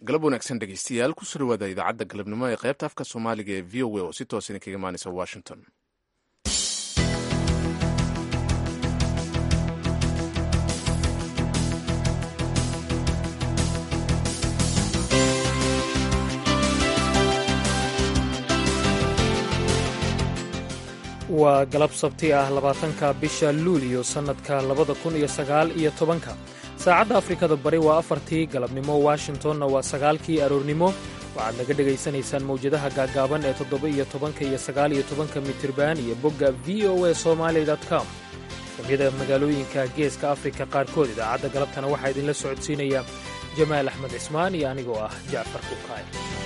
galab wanaagsan dhegeystayaal kusoo dhawaada idaacadda galabnimo ee qaybta afka soomaaliga ee v o a oo si toos idinkaga imaanaysa washington waa galab sabti ah labaatanka bisha luuliyo sannadka labada kun iyo sagaal iyo tobanka saacadda afrikada bari waa afartii galabnimo washingtonna waa sagaalkii aroornimo waxaad naga dhegaysanaysaan mawjadaha gaaggaaban ee toddoba iyo tobanka iyo sagaal iyo tobanka mitirban iyo bogga v o a somaali com kamida magaalooyinka geeska afrika qaarkood idaacadda galabtana waxaa idinla socodsiinaya jamaal axmed cismaan iyo anigoo ah jacfar kukaay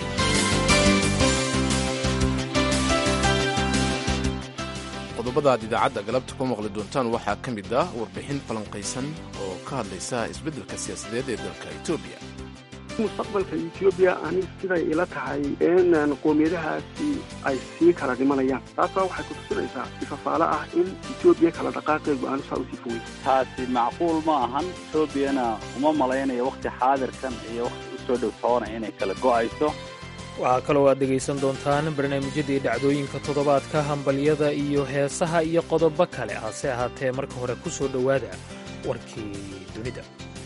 qodobada aad idaacadda galabta ku maqli doontaan waxaa ka mid ah warbixin falanqaysan oo ka hadlaysa isbeddelka siyaasadeed ee dalka etoobiya mustaqbalka etoobiya aniga siday ila tahay in qoomiyadahaasi ay sii kala dhimanayaan taasbaa waxay ku tusinaysaa ifafaalo ah in etoobiya kala dhaqaaqeegu aanu saa usii fogey taasi macquul ma ahan etoobiyana uma malaynayo wakhti xaadirkan iyo wakhti u soo dhowtoona inay kala go'ayso waxaa kaloo aad dhegaysan doontaan barnaamijyadii dhacdooyinka toddobaadka hambalyada iyo heesaha iyo qodobo kale hase ahaatee marka hore ku soo dhowaada warkii dunida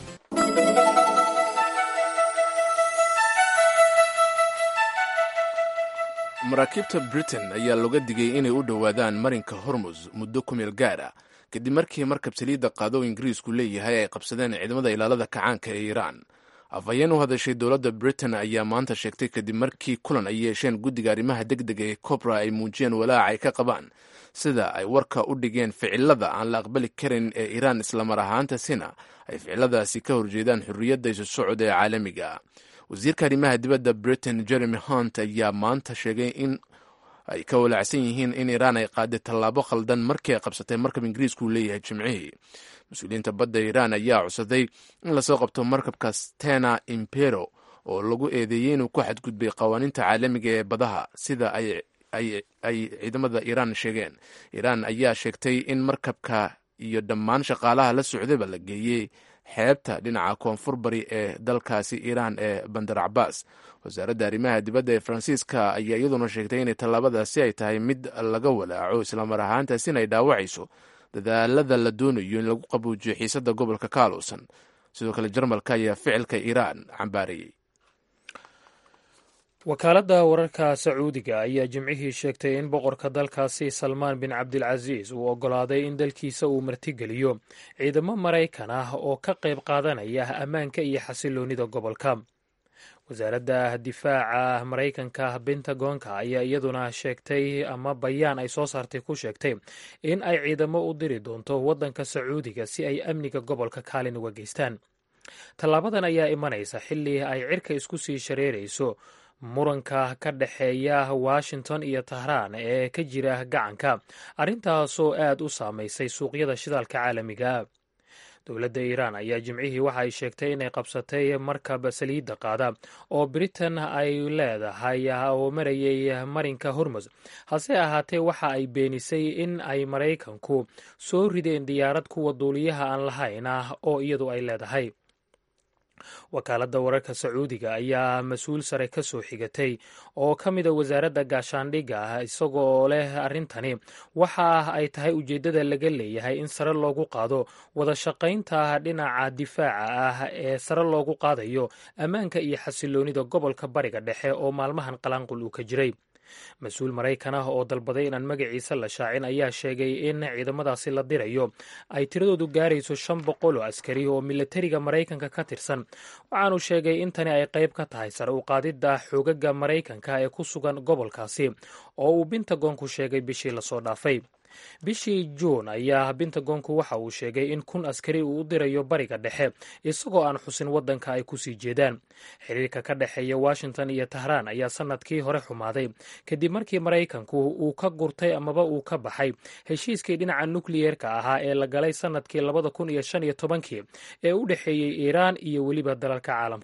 maraakiibta britain ayaa looga digay inay u dhowaadaan marinka hormus muddo ku meel gaar ah kadib markii markab saliidda qaado ingiriisku leeyahay ay qabsadeen ciidamada ilaalada kacaanka ee iiraan afhayeen u hadashay dowladda britain ayaa maanta sheegtay kadib markii kulan ay yeesheen guddiga arrimaha degdega ee cobra ay muujiyeen walaaca ay ka qabaan sida ay warka u dhigeen ficilada aan la aqbali karin ee iiraan islamar ahaantasina ay ficiladaasi ka horjeedaan xorriyadda isu socod ee caalamiga wasiirka arrimaha dibadda britain jeremy hunt ayaa maanta sheegay in ay ka walaacsan yihiin in iiraan ay qaaday tallaabo khaldan markii ay qabsatay markab ingiriisku leeyahay jimcihii mas-uuliyiinta badda iiraan ayaa codsaday in lasoo qabto markabka stena impero oo lagu eedeeyey inuu ku xadgudbay qawaaniinta caalamiga ee badaha sida ay ciidamada iiraan sheegeen iiraan ayaa sheegtay in markabka iyo dhammaan shaqaalaha la socdayba la geeyey xeebta dhinaca koonfur bari ee dalkaasi iiraan ee bandar cabaas wasaaradda arrimaha dibadda ee faransiiska ayaa iyaduna sheegtay inay tallaabadaasi ay tahay mid laga walaaco islamar ahaantaasina ay dhaawacayso dadaalada la doonayo in lagu qabuujiyo xiisadda gobolka kaaluusan sidoo kale jarmalka ayaa ficilka iiraan cambaarayey wakaaladda wararka sacuudiga ayaa jimcihii sheegtay in boqorka dalkaasi salmaan bin cabdilcasiis uu oggolaaday in dalkiisa uu martigeliyo ciidamo maraykan ah oo ka qayb qaadanaya ammaanka iyo xasiloonnida gobolka wasaaradda difaaca maraykanka bentagonka ayaa iyaduna sheegtay ama bayaan ay soo saartay ku sheegtay in ay ciidamo u diri doonto waddanka sacuudiga si ay amniga gobolka kaalin uga geystaan tallaabadan ayaa imanaysa xilli ay cirka isku sii shareerayso muranka ka dhexeeya washington iyo tahraan ee ka jira gacanka arrintaasoo aad u saamaysay suuqyada shidaalka caalamiga dowladda iiraan ayaa jimcihii waxa ay sheegtay inay qabsatay markab saliidda qaada oo britain ay leedahay oo marayay marinka hormus hase ahaatee waxa ay beenisay in ay maraykanku soo rideen diyaarad kuwa duuliyaha aan lahayn ah oo iyadu ay leedahay wakaaladda wararka sacuudiga ayaa mas-uul sare ka soo xigatay oo ka mida wasaaradda gaashaandhigga ah isagoo leh arrintani waxa ay tahay ujeeddada laga leeyahay in sare loogu qaado wada shaqaynta dhinaca difaaca ah ee sare loogu qaadayo ammaanka iyo xasiloonnida gobolka bariga dhexe oo maalmahan qalaanqul uu ka jiray mas-uul maraykan ah oo dalbaday inaan magaciisa la shaacin ayaa sheegay in ciidamadaasi la dirayo ay tiradoodu gaarayso shan boqol oo askari oo milatariga maraykanka ka tirsan waxaanu sheegay in tani ay qayb ka tahay sare u qaadidda xoogaga maraykanka ee ku sugan gobolkaasi oo uu bintagonku sheegay bishii lasoo dhaafay bishii juun ayaa bintagonku waxa uu sheegay in kun askari uu u dirayo bariga dhexe isagoo aan xusin waddanka ay kusii jeedaan xiriirka ka dhexeeya washington iyo tahraan ayaa sannadkii hore xumaaday kadib markii maraykanku uu ka gurtay amaba uu ka baxay heshiiskii dhinaca nukliyeerka ahaa ee la galay sannadkii labada kun iyo shan iyo tobankii ee u dhexeeyey iiraan iyo weliba dalalka caalamka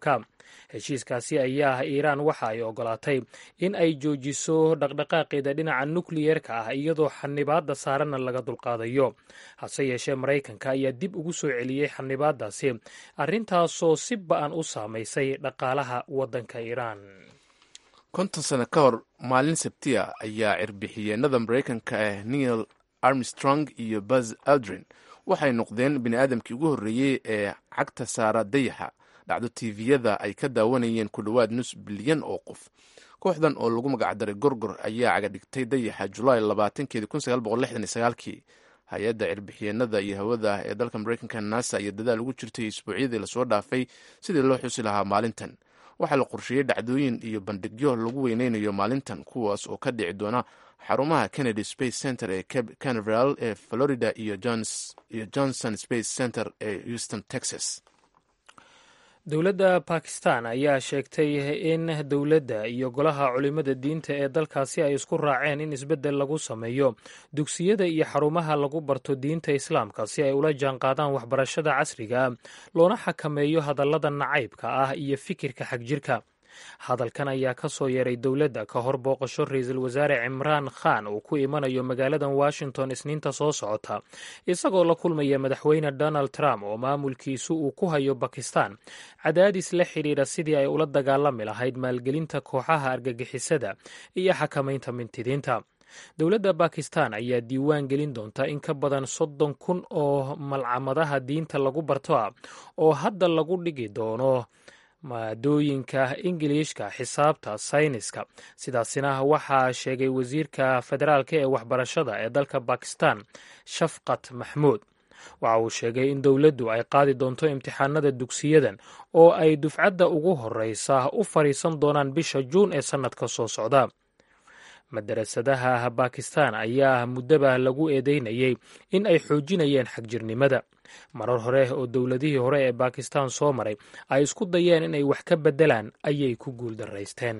heshiiskaasi ayaa ah iiraan waxa ay ogolaatay in ay joojiso dhaqdhaqaaqeeda dhinaca nukliyerka ah iyadoo xanibaadda saaranna laga dulqaadayo hase yeeshee maraykanka ayaa dib ugu soo celiyey xanibaadaasi arrintaasoo si ba-an u saamaysay dhaqaalaha waddanka iiraan konton sano ka hor maalin sabtiya ayaa cirbixiyeenada maraykanka ah neil armstrong iyo buzz aldrin waxay noqdeen bini aadamkii ugu horreeyey ee cagta saara dayaxa dhacdo tviyada ay ka daawanayeen ku dhowaad nus bilyan oo qof kooxdan oo lagu magacdaray gorgor ayaa cagadhigtay dayaxa julaay labaatankeedi kun sagaal boqol lixdan iyo sagaalkii hay-adda cirbixiyeenada iyo hawada ee dalka maraykanka nasa iyo dadaal ugu jirtay isbuucyadii lasoo dhaafay sidii loo xusi lahaa maalintan waxaa la qorsheeyey dhacdooyin iyo bandhigyo lagu weyneynayo maalintan kuwaas oo ka dhici doona xarumaha kennedy space center ee cape canaveral ee florida iyo johnson space center ee houston texas dowladda bakistan ayaa sheegtay in dowladda iyo golaha culimada diinta ee dalkaasi ay isku raaceen in isbeddel lagu sameeyo dugsiyada iyo xarumaha lagu barto diinta islaamka si ay ula jaanqaadaan waxbarashada casriga loona xakameeyo hadallada nacaybka ah iyo fikirka xagjirka hadalkan ayaa ka soo yeeray dowladda ka hor booqasho ra-iisul wasaare cimraan khan uu ku imanayo magaaladan washington isniinta soo socota isagoo la kulmaya madaxweyne donald trump oo maamulkiisu uu ku hayo bakistan cadaadis la xidhiidha sidii ay ula dagaalami lahayd maalgelinta kooxaha argagixisada iyo xakamaynta mintidiinta dowladda bakistan ayaa diiwaan gelin doonta in ka badan soddon kun oo malcamadaha diinta lagu barto ah oo hadda lagu dhigi doono maadooyinka ingiliishka xisaabta sayniska sidaasina waxaa sheegay wasiirka federaalka ee waxbarashada ee dalka bakistan shafqat maxmuud waxa uu sheegay in dowladdu ay qaadi doonto imtixaanada dugsiyadan oo ay dufcadda ugu horeysa u fadhiisan doonaan bisha juun ee sannadka soo socda madarasadaha bakistan ayaa muddaba lagu eedeynayay in ay xoojinayeen xagjirnimada marar hore oo dowladihii hore ee bakistan soo maray ay isku dayeen inay wax ka beddelaan ayay ku guuldaraysteen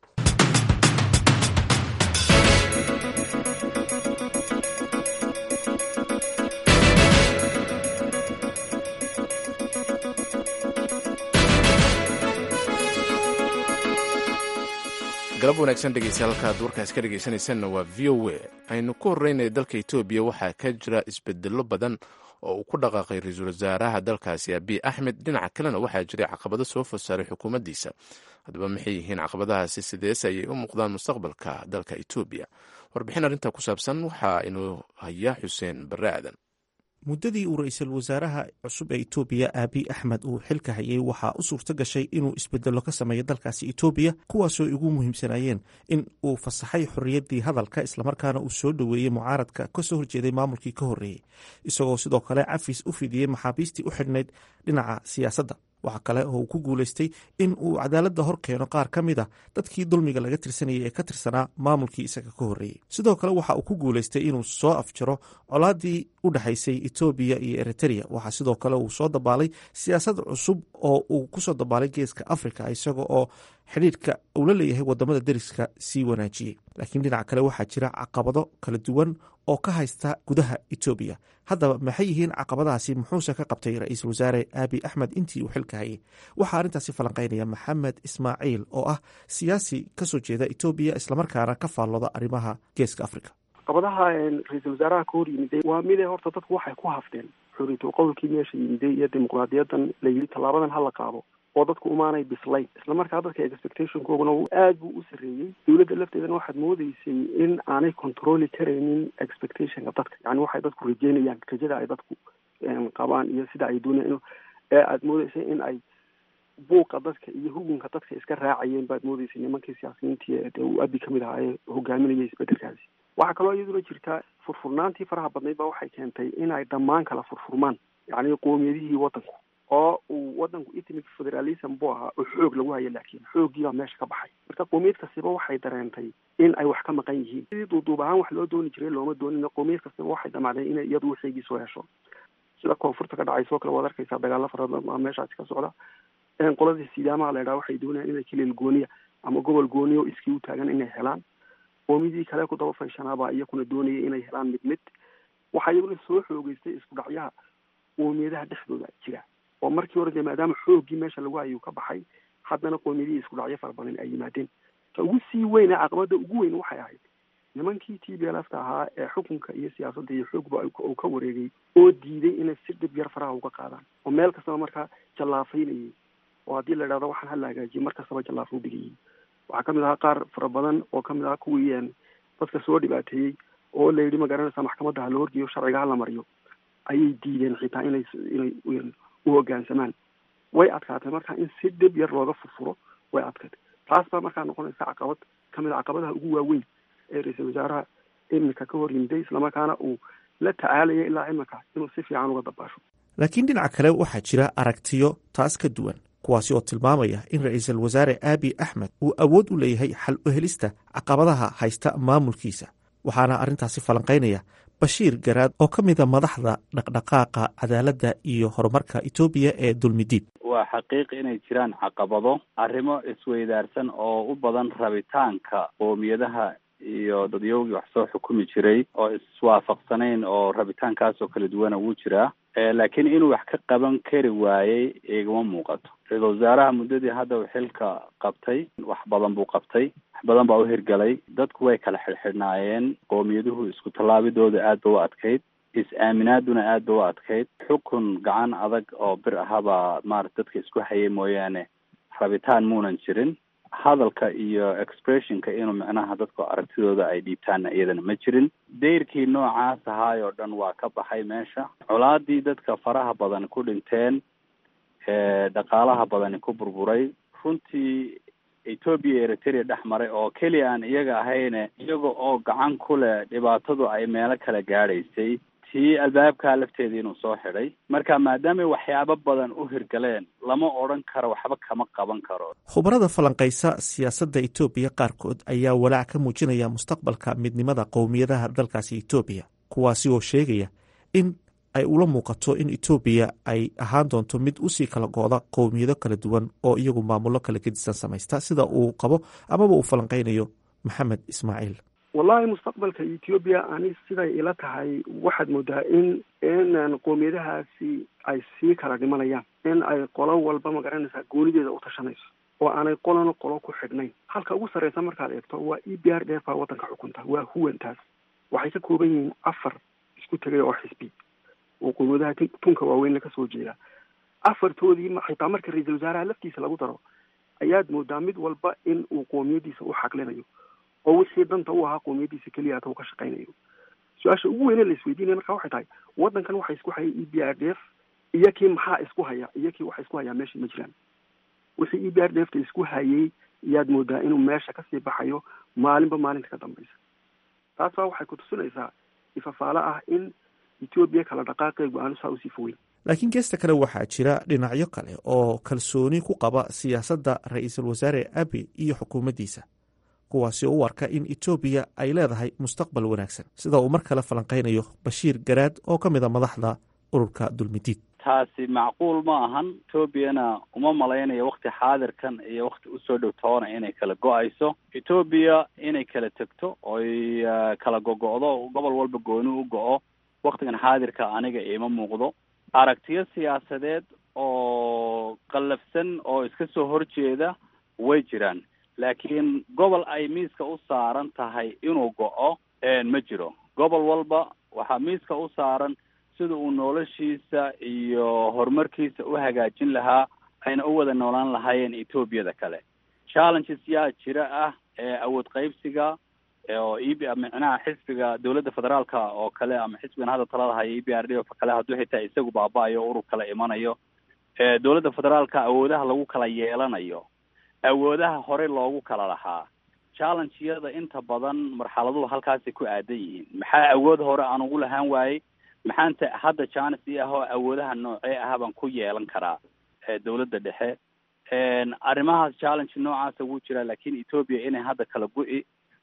galab wanaagsan dhegeystayaal halkaad warkaas ka dhegeysanaysanna waa v o a aynu ku horreynaya dalka etoobiya waxaa ka jira isbedello badan oo uu ku dhaqaaqay ra-iisul wasaaraha dalkaasi abiy axmed dhinaca kalena waxaa jiray caqabado soo fasaaray xukuumaddiisa haddaba maxay yihiin caqabadahaasi sideese ayay u muuqdaan mustaqbalka dalka etoobiya warbixin arrintaa ku saabsan waxaa inuu hayaa xuseen barre aadan muddadii uu ra-iisul wasaaraha cusub ee etoobiya aabiy axmed uu xilka hayay waxaa u suurto gashay inuu isbedello ka sameeyo dalkaasi etoobiya kuwaasoo ugu muhiimsanayeen in uu fasaxay xorriyaddii hadalka islamarkaana uu soo dhoweeyey mucaaradka ka soo horjeeday maamulkii ka horreeyey isagoo sidoo kale cafis u fidiyey maxaabiistii u xidhnayd dhinaca siyaasadda waxaa kale oo uu ku guulaystay in uu cadaaladda hor keeno qaar ka mid a dadkii dulmiga laga tirsanayay ee ka tirsanaa maamulkii isaga ka horreeyey sidoo kale waxa uu ku guulaystay inuu soo afjaro colaaddii u dhexaysay etoobiya iyo eritereya waxaa sidoo kale uu soo dabaalay siyaasad cusub oo uu kusoo dabaalay geeska afrika isaga oo xidhiidhka uu la leeyahay wadamada deriska sii wanaajiyey laakiin dhinaca kale waxaa jira caqabado kala duwan oo ka haysta gudaha etoobiya haddaba maxay yihiin caqabadahaasi muxuuse ka qabtay ra-iisul wasaare aabiy axmed intii uu xilka hayay waxaa arrintaasi falanqaynaya maxamed ismaaciil oo ah siyaasi kasoo jeeda etoobiya islamarkaana ka faallooda arrimaha geeska africa caqabadaha ra-iisul wasaaraha ka hor yimiday waa mide horta dadku waxay ku hafteen xuriyatul qowlkii meesha yimiday iyo dimuqraadiyadan la yidhi tallaabadan hala qaado oo dadku umaanay bislayn islamarkaa dadka expectationkooguna aad buu u sarreeyey dowladda lafteedana waxaad moodeysay in aanay controli karaynin expectationka dadka yani waxay dadku rajeynayaan rajada ay dadku qabaan iyo sida ay doonayaan ee aad moodeysay in ay buuqa dadka iyo hugunka dadka iska raacayeen baad moodeysay nimankii siyaasiyiintii dee uu abi kamid ahaa ee hogaaminayay isbedelkaasi waxaa kaloo iyaduna jirtaa furfurnaantii faraha badnayd ba waxay keentay in ay dhammaan kala furfurmaan yacni qoomiyadihii waddanku oo uu wadanku ethnic federalism buu ahaa oo xoog lagu hayo laakiin xooggiibaa meesha ka baxay marka qoomiyad kastiba waxay dareentay in ay wax ka maqan yihiin sidii duuduub ahaan wax loo dooni jiray looma doonin qoomiyad kastiba waxay damacdeen inay iyadu waxeygii soo hesho sida koonfurta ka dhacayso kale waad arkaysaa dagaalo fara badan aa meeshaasi ka socda qoladii sidaamaha la idhaha waxay doonayaan inay kilil gooniya ama gobol gooniya oo iskii u taagan inay helaan qoomiyadii kale ku daba faysanaabaa iyakuna doonaya inay helaan mid mid waxaa iyaguna soo xoogeystay isku dhacyaha qoomiyadaha dhexdooda jira oo markii hore dee maadaama xooggii meesha lagu hayuu ka baxay haddana qoomiyadihii isku dhacyo fara badan ay yimaadeen ta ugu sii weyn ee caqabada ugu weyn waxay ahayd nimankii t b l f ta ahaa ee xukunka iyo siyaasadda iyo xoogba uu ka wareegay oo diiday inay si dhib yar faraha uga qaadaan oo meel kastaba markaa jallaafaynayay oo haddii la idhahdo waxaan hala hagaajiyo mar kastaba jallaafo u dhigayay waxaa kamid ahaa qaar fara badan oo kamid ahaa kuwii dadka soo dhibaateeyey oo la yidhi magaranaysa maxkamadda ha la horgeeyo sharciga hala mariyo ayay diideen xitaa inay inay u hoggaansamaan way adkaatay marka in si dhib yar looga furfuro way adkaatay taas baa markaa noqonaysa caqabad kamid a caqabadaha ugu waaweyn ee ra-iisul wasaaraha iminka ka hor yimiday islamarkaana uu la tacaalaya ilaa iminka inuu si fiican uga dabaasho laakiin dhinaca kale waxaa jira aragtiyo taas ka duwan kuwaasi oo tilmaamaya in ra-iisul wasaare aabi axmed uu awood u leeyahay xal u helista caqabadaha haysta maamulkiisa waxaana arrintaasi falanqaynaya bashiir garaad oo ka mida madaxda dhaqdhaqaaqa cadaaladda iyo horumarka etoobiya ee dulmidiid waa xaqiiq inay jiraan caqabado arrimo isweydaarsan oo u badan rabitaanka qoomiyadaha iyo dadyowgii wax soo xukumi jiray oo iswaafaqsanayn oo rabitaankaas oo kala duwana wuu jiraa laakiin inuu wax ka qaban kari waayey igama muuqato ra-iisul wasaaraha muddadii hadda uu xilka qabtay wax badan buu qabtay wax badan baa u hirgalay dadku way kala xidhxidhnaayeen qowmiyaduhu isku tallaabidooda aad ba u adkayd is-aaminaaduna aad ba u adkayd xukun gacan adag oo bir ahabaa maarata dadka isku hayay mooyaane rabitaan muunan jirin hadalka iyo expressionka inuu micnaha dadka aragtidooda ay dhiibtaanna iyadana ma jirin dayrkii noocaas ahaay oo dhan waa ka baxay meesha colaadii dadka faraha badan ku dhinteen dhaqaalaha badani ku burburay runtii etoobiya eritrea dhex maray oo keliya aan iyaga ahayne iyaga oo gacan ku leh dhibaatadu ay meelo kala gaadhaysay tii albaabkaa lafteeda inuu soo xidhay marka maadaamay waxyaabo badan u hirgaleen lama odhan karo waxba kama qaban karo khubarada falanqaysa siyaasadda etoobiya qaarkood ayaa walaac ka muujinaya mustaqbalka midnimada qowmiyadaha dalkaasi etoobiya kuwaasi oo sheegaya in ay ula muuqato in etoobiya ay ahaan doonto mid usii kala gooda qowmiyado kala duwan oo iyagu maamullo kala gedisan samaysta sida uu qabo amaba uu falanqaynayo maxamed ismaaciil wallahi mustaqbalka ethoobiya ani siday ila tahay waxaad moodaa in in qoomiyadahaasi ay sii kala dhimanayaan in ay qolo walba magaranaysaa goonideeda u tashanayso oo aanay qolona qolo ku xidhnayn halka ugu sarreysa markaad eegto waa e b r d f baa waddanka xukunta waa huwantaas waxay ka kooban yihiin afar isku tegay oo xisbi oo qoomiyadaha tunka waaweynna kasoo jeeda afartoodii xitaa marka ra-iisul wasaaraha laftiisa lagu daro ayaad moodaa mid walba in uu qoomiyadiisa u xaqlinayo oo wixii danta u ahaa qoomiyadiisa keliya ata uu ka shaqaynayo su-aasha ugu weyne la isweydiinaya marka waxay tahay waddankan waxa isku haya e b r d f iyo kii maxaa isku haya iyo kii waxa isku hayaa meesha ma jiraan wixii e b r d f ta isku hayay iyaad moodaa inuu meesha kasii baxayo maalinba maalinta ka dambaysa taas baa waxay kutusinaysaa ifafaalo ah in etoobiya kala dhaqaaqeegu aanu saa usii fogeyn laakiin geesta kale waxaa jira dhinacyo kale oo kalsooni ku qaba siyaasadda ra-iisul wasaare abi iyo xukuumaddiisa kuwaasi oo u arka in etoobiya ay leedahay mustaqbal wanaagsan sida uu mar kale falanqaynayo bashiir garaad oo ka mid a madaxda ururka dulmidiid taasi macquul ma ahan etoobiyana uma malaynayo wakti xaadirkan iyo wakti usoo dhow toona inay kala go-ayso etoobiya inay kala tegto oy kala gogo-do gobol walba gooni u go-o waktigan xaadirka aniga iima muuqdo aragtiyo siyaasadeed oo qallafsan oo iska soo horjeeda way jiraan laakiin gobol ay miiska u saaran tahay inuu go-o ma jiro gobol walba waxaa miiska u saaran sida uu noloshiisa iyo horumarkiisa u hagaajin lahaa ayna u wada noolaan lahaayeen etoobiyada kale challenges yaa jira ah awood qaybsiga oo e b micnaha xisbiga dowladda federaalka oo kale ama xisbigan hadda talada haya e b r d o kale hadduu xitaa isagu baaba-ayo o urur kala imanayo dowladda federaalka awoodaha lagu kala yeelanayo awoodaha horey loogu kala lahaa challengeyada inta badan marxaladuhu halkaasay ku aadan yihiin maxaa awood hore aan ugu lahaan waayey maxaanta hadda janis i ah oo awoodaha noocee ah baan ku yeelan karaa dowladda dhexe arrimahaas challenge noocaasa wuu jiraa laakiin etoobiya inay hadda kala gu-i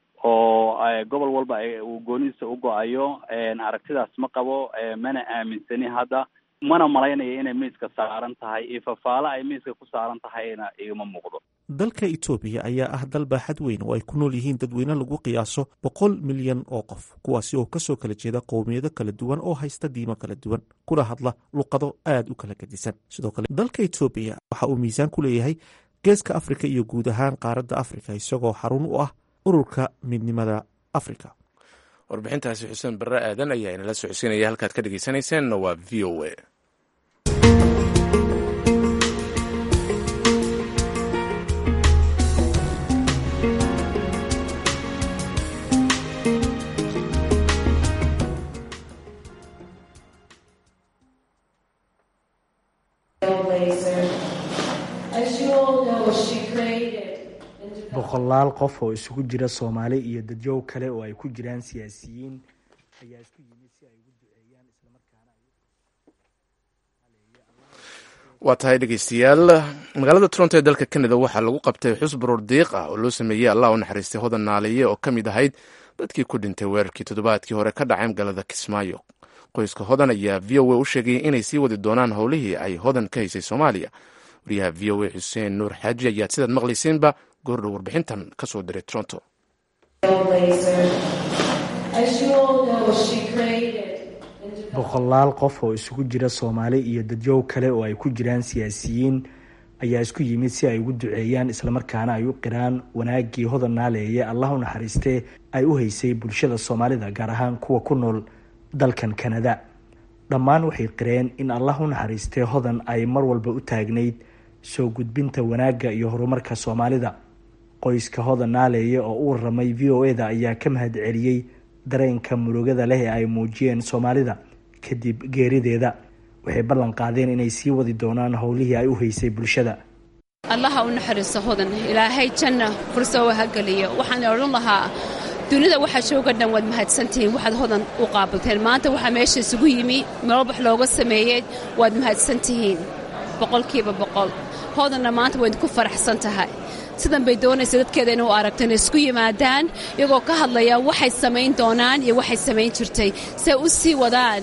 oo gobol walba uu goonidiisa u go-ayo aragtidaas ma qabo mana aaminsani hadda mana malaynayo inay miiska saaran tahay iyo fafaalo ay miiska ku saaran tahayna igama muuqdo dalka etoobiya ayaa ah dal baaxad weyn oo ay ku nool yihiin dadweyne lagu qiyaaso boqol milyan oo qof kuwaasi oo kasoo kala jeeda qowmiyado kala duwan oo haysta diimo kala duwan kuna hadla luqado aad u kala gedisan sidoo kale dalka etoobiya waxa uu miisaan ku leeyahay geeska afrika iyo guud ahaan qaaradda afrika isagoo xarun u ah ururka midnimada afrika warbixintaasi xuseen barre aadan ayaa inala socodsiinaya halkaad ka dhegeysanayseena waa v o a boqolaal qof oo isugu jira soomaali iyo dadyow kale oo ay ku jiraan siyaasiyiin ayaa isku yimid si ay ugu duceeyaan islamarkaana waa tahay dhegeystayaal magaalada toronto ee dalka canada waxaa lagu qabtay xus baroor diiq ah oo loo sameeyey allah u naxariistay hodan naaliye oo ka mid ahayd dadkii ku dhintay weerarkii toddobaadkii hore ka dhacay magaalada kismaayo qoyska hodan ayaa v o a u sheegay inay sii wadi doonaan howlihii ay hodan ka haysay soomaaliya wariyaha v o a xuseen nuur xaaji ayaad sidaad maqlaysiinba goordhow warbixintan ka soo diray toronto boqolaal qof oo isugu jira soomaali iyo dadyow kale oo ay ku jiraan siyaasiyiin ayaa isku yimid si ay ugu duceeyaan islamarkaana ay u qiraan wanaagii hodan naaleeye allah u naxariistee ay u haysay bulshada soomaalida gaar ahaan kuwa ku nool dalkan kanada dhammaan waxay qireen in allah u naxariistee hodan ay mar walba u taagnayd soo gudbinta wanaagga iyo horumarka soomaalida qoyska hodan naaleeye oo u waramay v o e da ayaa ka mahad celiyey dareenka murugada leh ee ay muujiyeen soomaalida kadib geerideeda waxay ballan qaadeen inay sii wadi doonaan howlihii ay u haysay bulshada allaha u naxariisto hodan ilaahay janna furso ha geliyo waxaan odhan lahaa dunida waxaa jooga dhan waad mahadsantihiin waxaad hodan u qaabilteen maanta waxaa meesha isugu yimi meelbax looga sameeyey waad mahadsantihiin boqolkiiba boqol hodanna maanta wayd ku faraxsan tahay sidan bay doonaysa dadkeeda inuu aragto inay isku yimaadaan iyagoo ka hadlaya waxay samayn doonaan iyo waxay samayn jirtay say u sii wadaan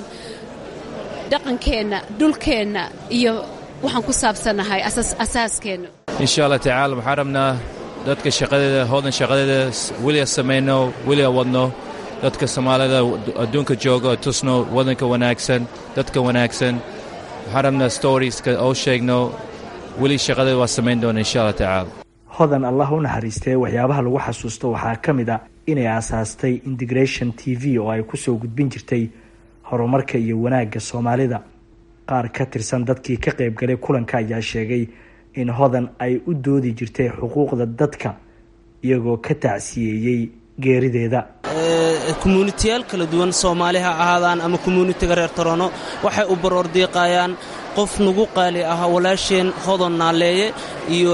dhaqankeenna dhulkeenna iyo waxaan ku saabsannahay asaaskeenna insha allah tacaala waxaan rabnaa dadka shaqadeeda hoodan shaqadeeda weliga samayno weliga wadno dadka soomaalida adduunka jooga tusno wadanka wanaagsan dadka wanaagsan waxaan rabnaa storieska oo sheegno weli shaqadeeda waa samayn doona insha allah tacaala hodan allah u naxariistee waxyaabaha lagu xasuusto waxaa ka mid a inay aasaastay integration t v oo ay kusoo gudbin jirtay horumarka iyo wanaagga soomaalida qaar ka tirsan dadkii ka qaybgalay kulanka ayaa sheegay in hodan ay u doodi jirtay xuquuqda dadka iyagoo ka tacsiyeeyey geerideeda kommuunitiyaal kala duwan soomaali ha ahaadaan ama kommuunitiga reer torono waxay u baroor diiqayaan qof nagu qaali ah walaasheen hodon naaleeye iyo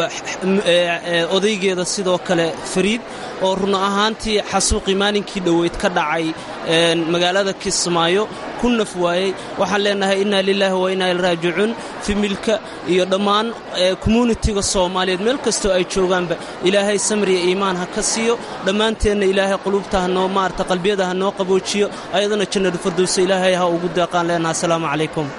odaygeeda sidoo kale fariid oo run ahaantii xasuuqii maalinkii dhoweyd ka dhacay magaalada kismaayo ku naf waayey waxaan leenahay innaa lilaahi wa innaa ilraajicuun fimilka iyo dhammaan kommuunitiga soomaaliyeed meel kastoo ay joogaanba ilaahay samriya iimaan ha ka siiyo dhammaanteenna ilaahay quluubta hanoo maarata qalbiyada ha noo qaboojiyo ayadana jannadu fardowsa ilaahay ha ugu deeqaan leenaha asalaamu calaykum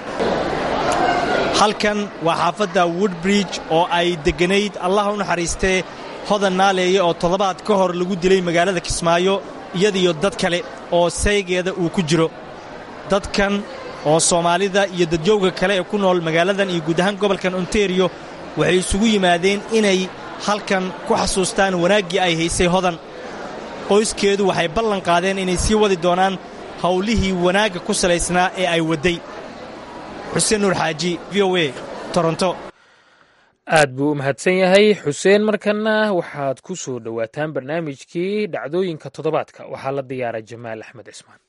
halkan waa xaafadda woodbridge oo ay degganayd allah u naxariistee hodan naaleeye oo toddobaad ka hor lagu dilay magaalada kismaayo iyadiyo dad kale oo saygeeda uu ku jiro dadkan oo soomaalida iyo dadyowga kale ee ku nool magaaladan iyo guud ahaan gobolkan ontario waxay isugu yimaadeen inay halkan ku xasuustaan wanaaggii ay haysay hodan qoyskeedu waxay ballan qaadeen inay sii wadi doonaan howlihii wanaagga ku salaysnaa ee ay wadday xuseen nuur xaaji v o a toronto aad buu u mahadsan yahay xuseen markanna waxaad ku soo dhowaataan barnaamijkii dhacdooyinka toddobaadka waxaa la diyaaray jamaal axmed cismaan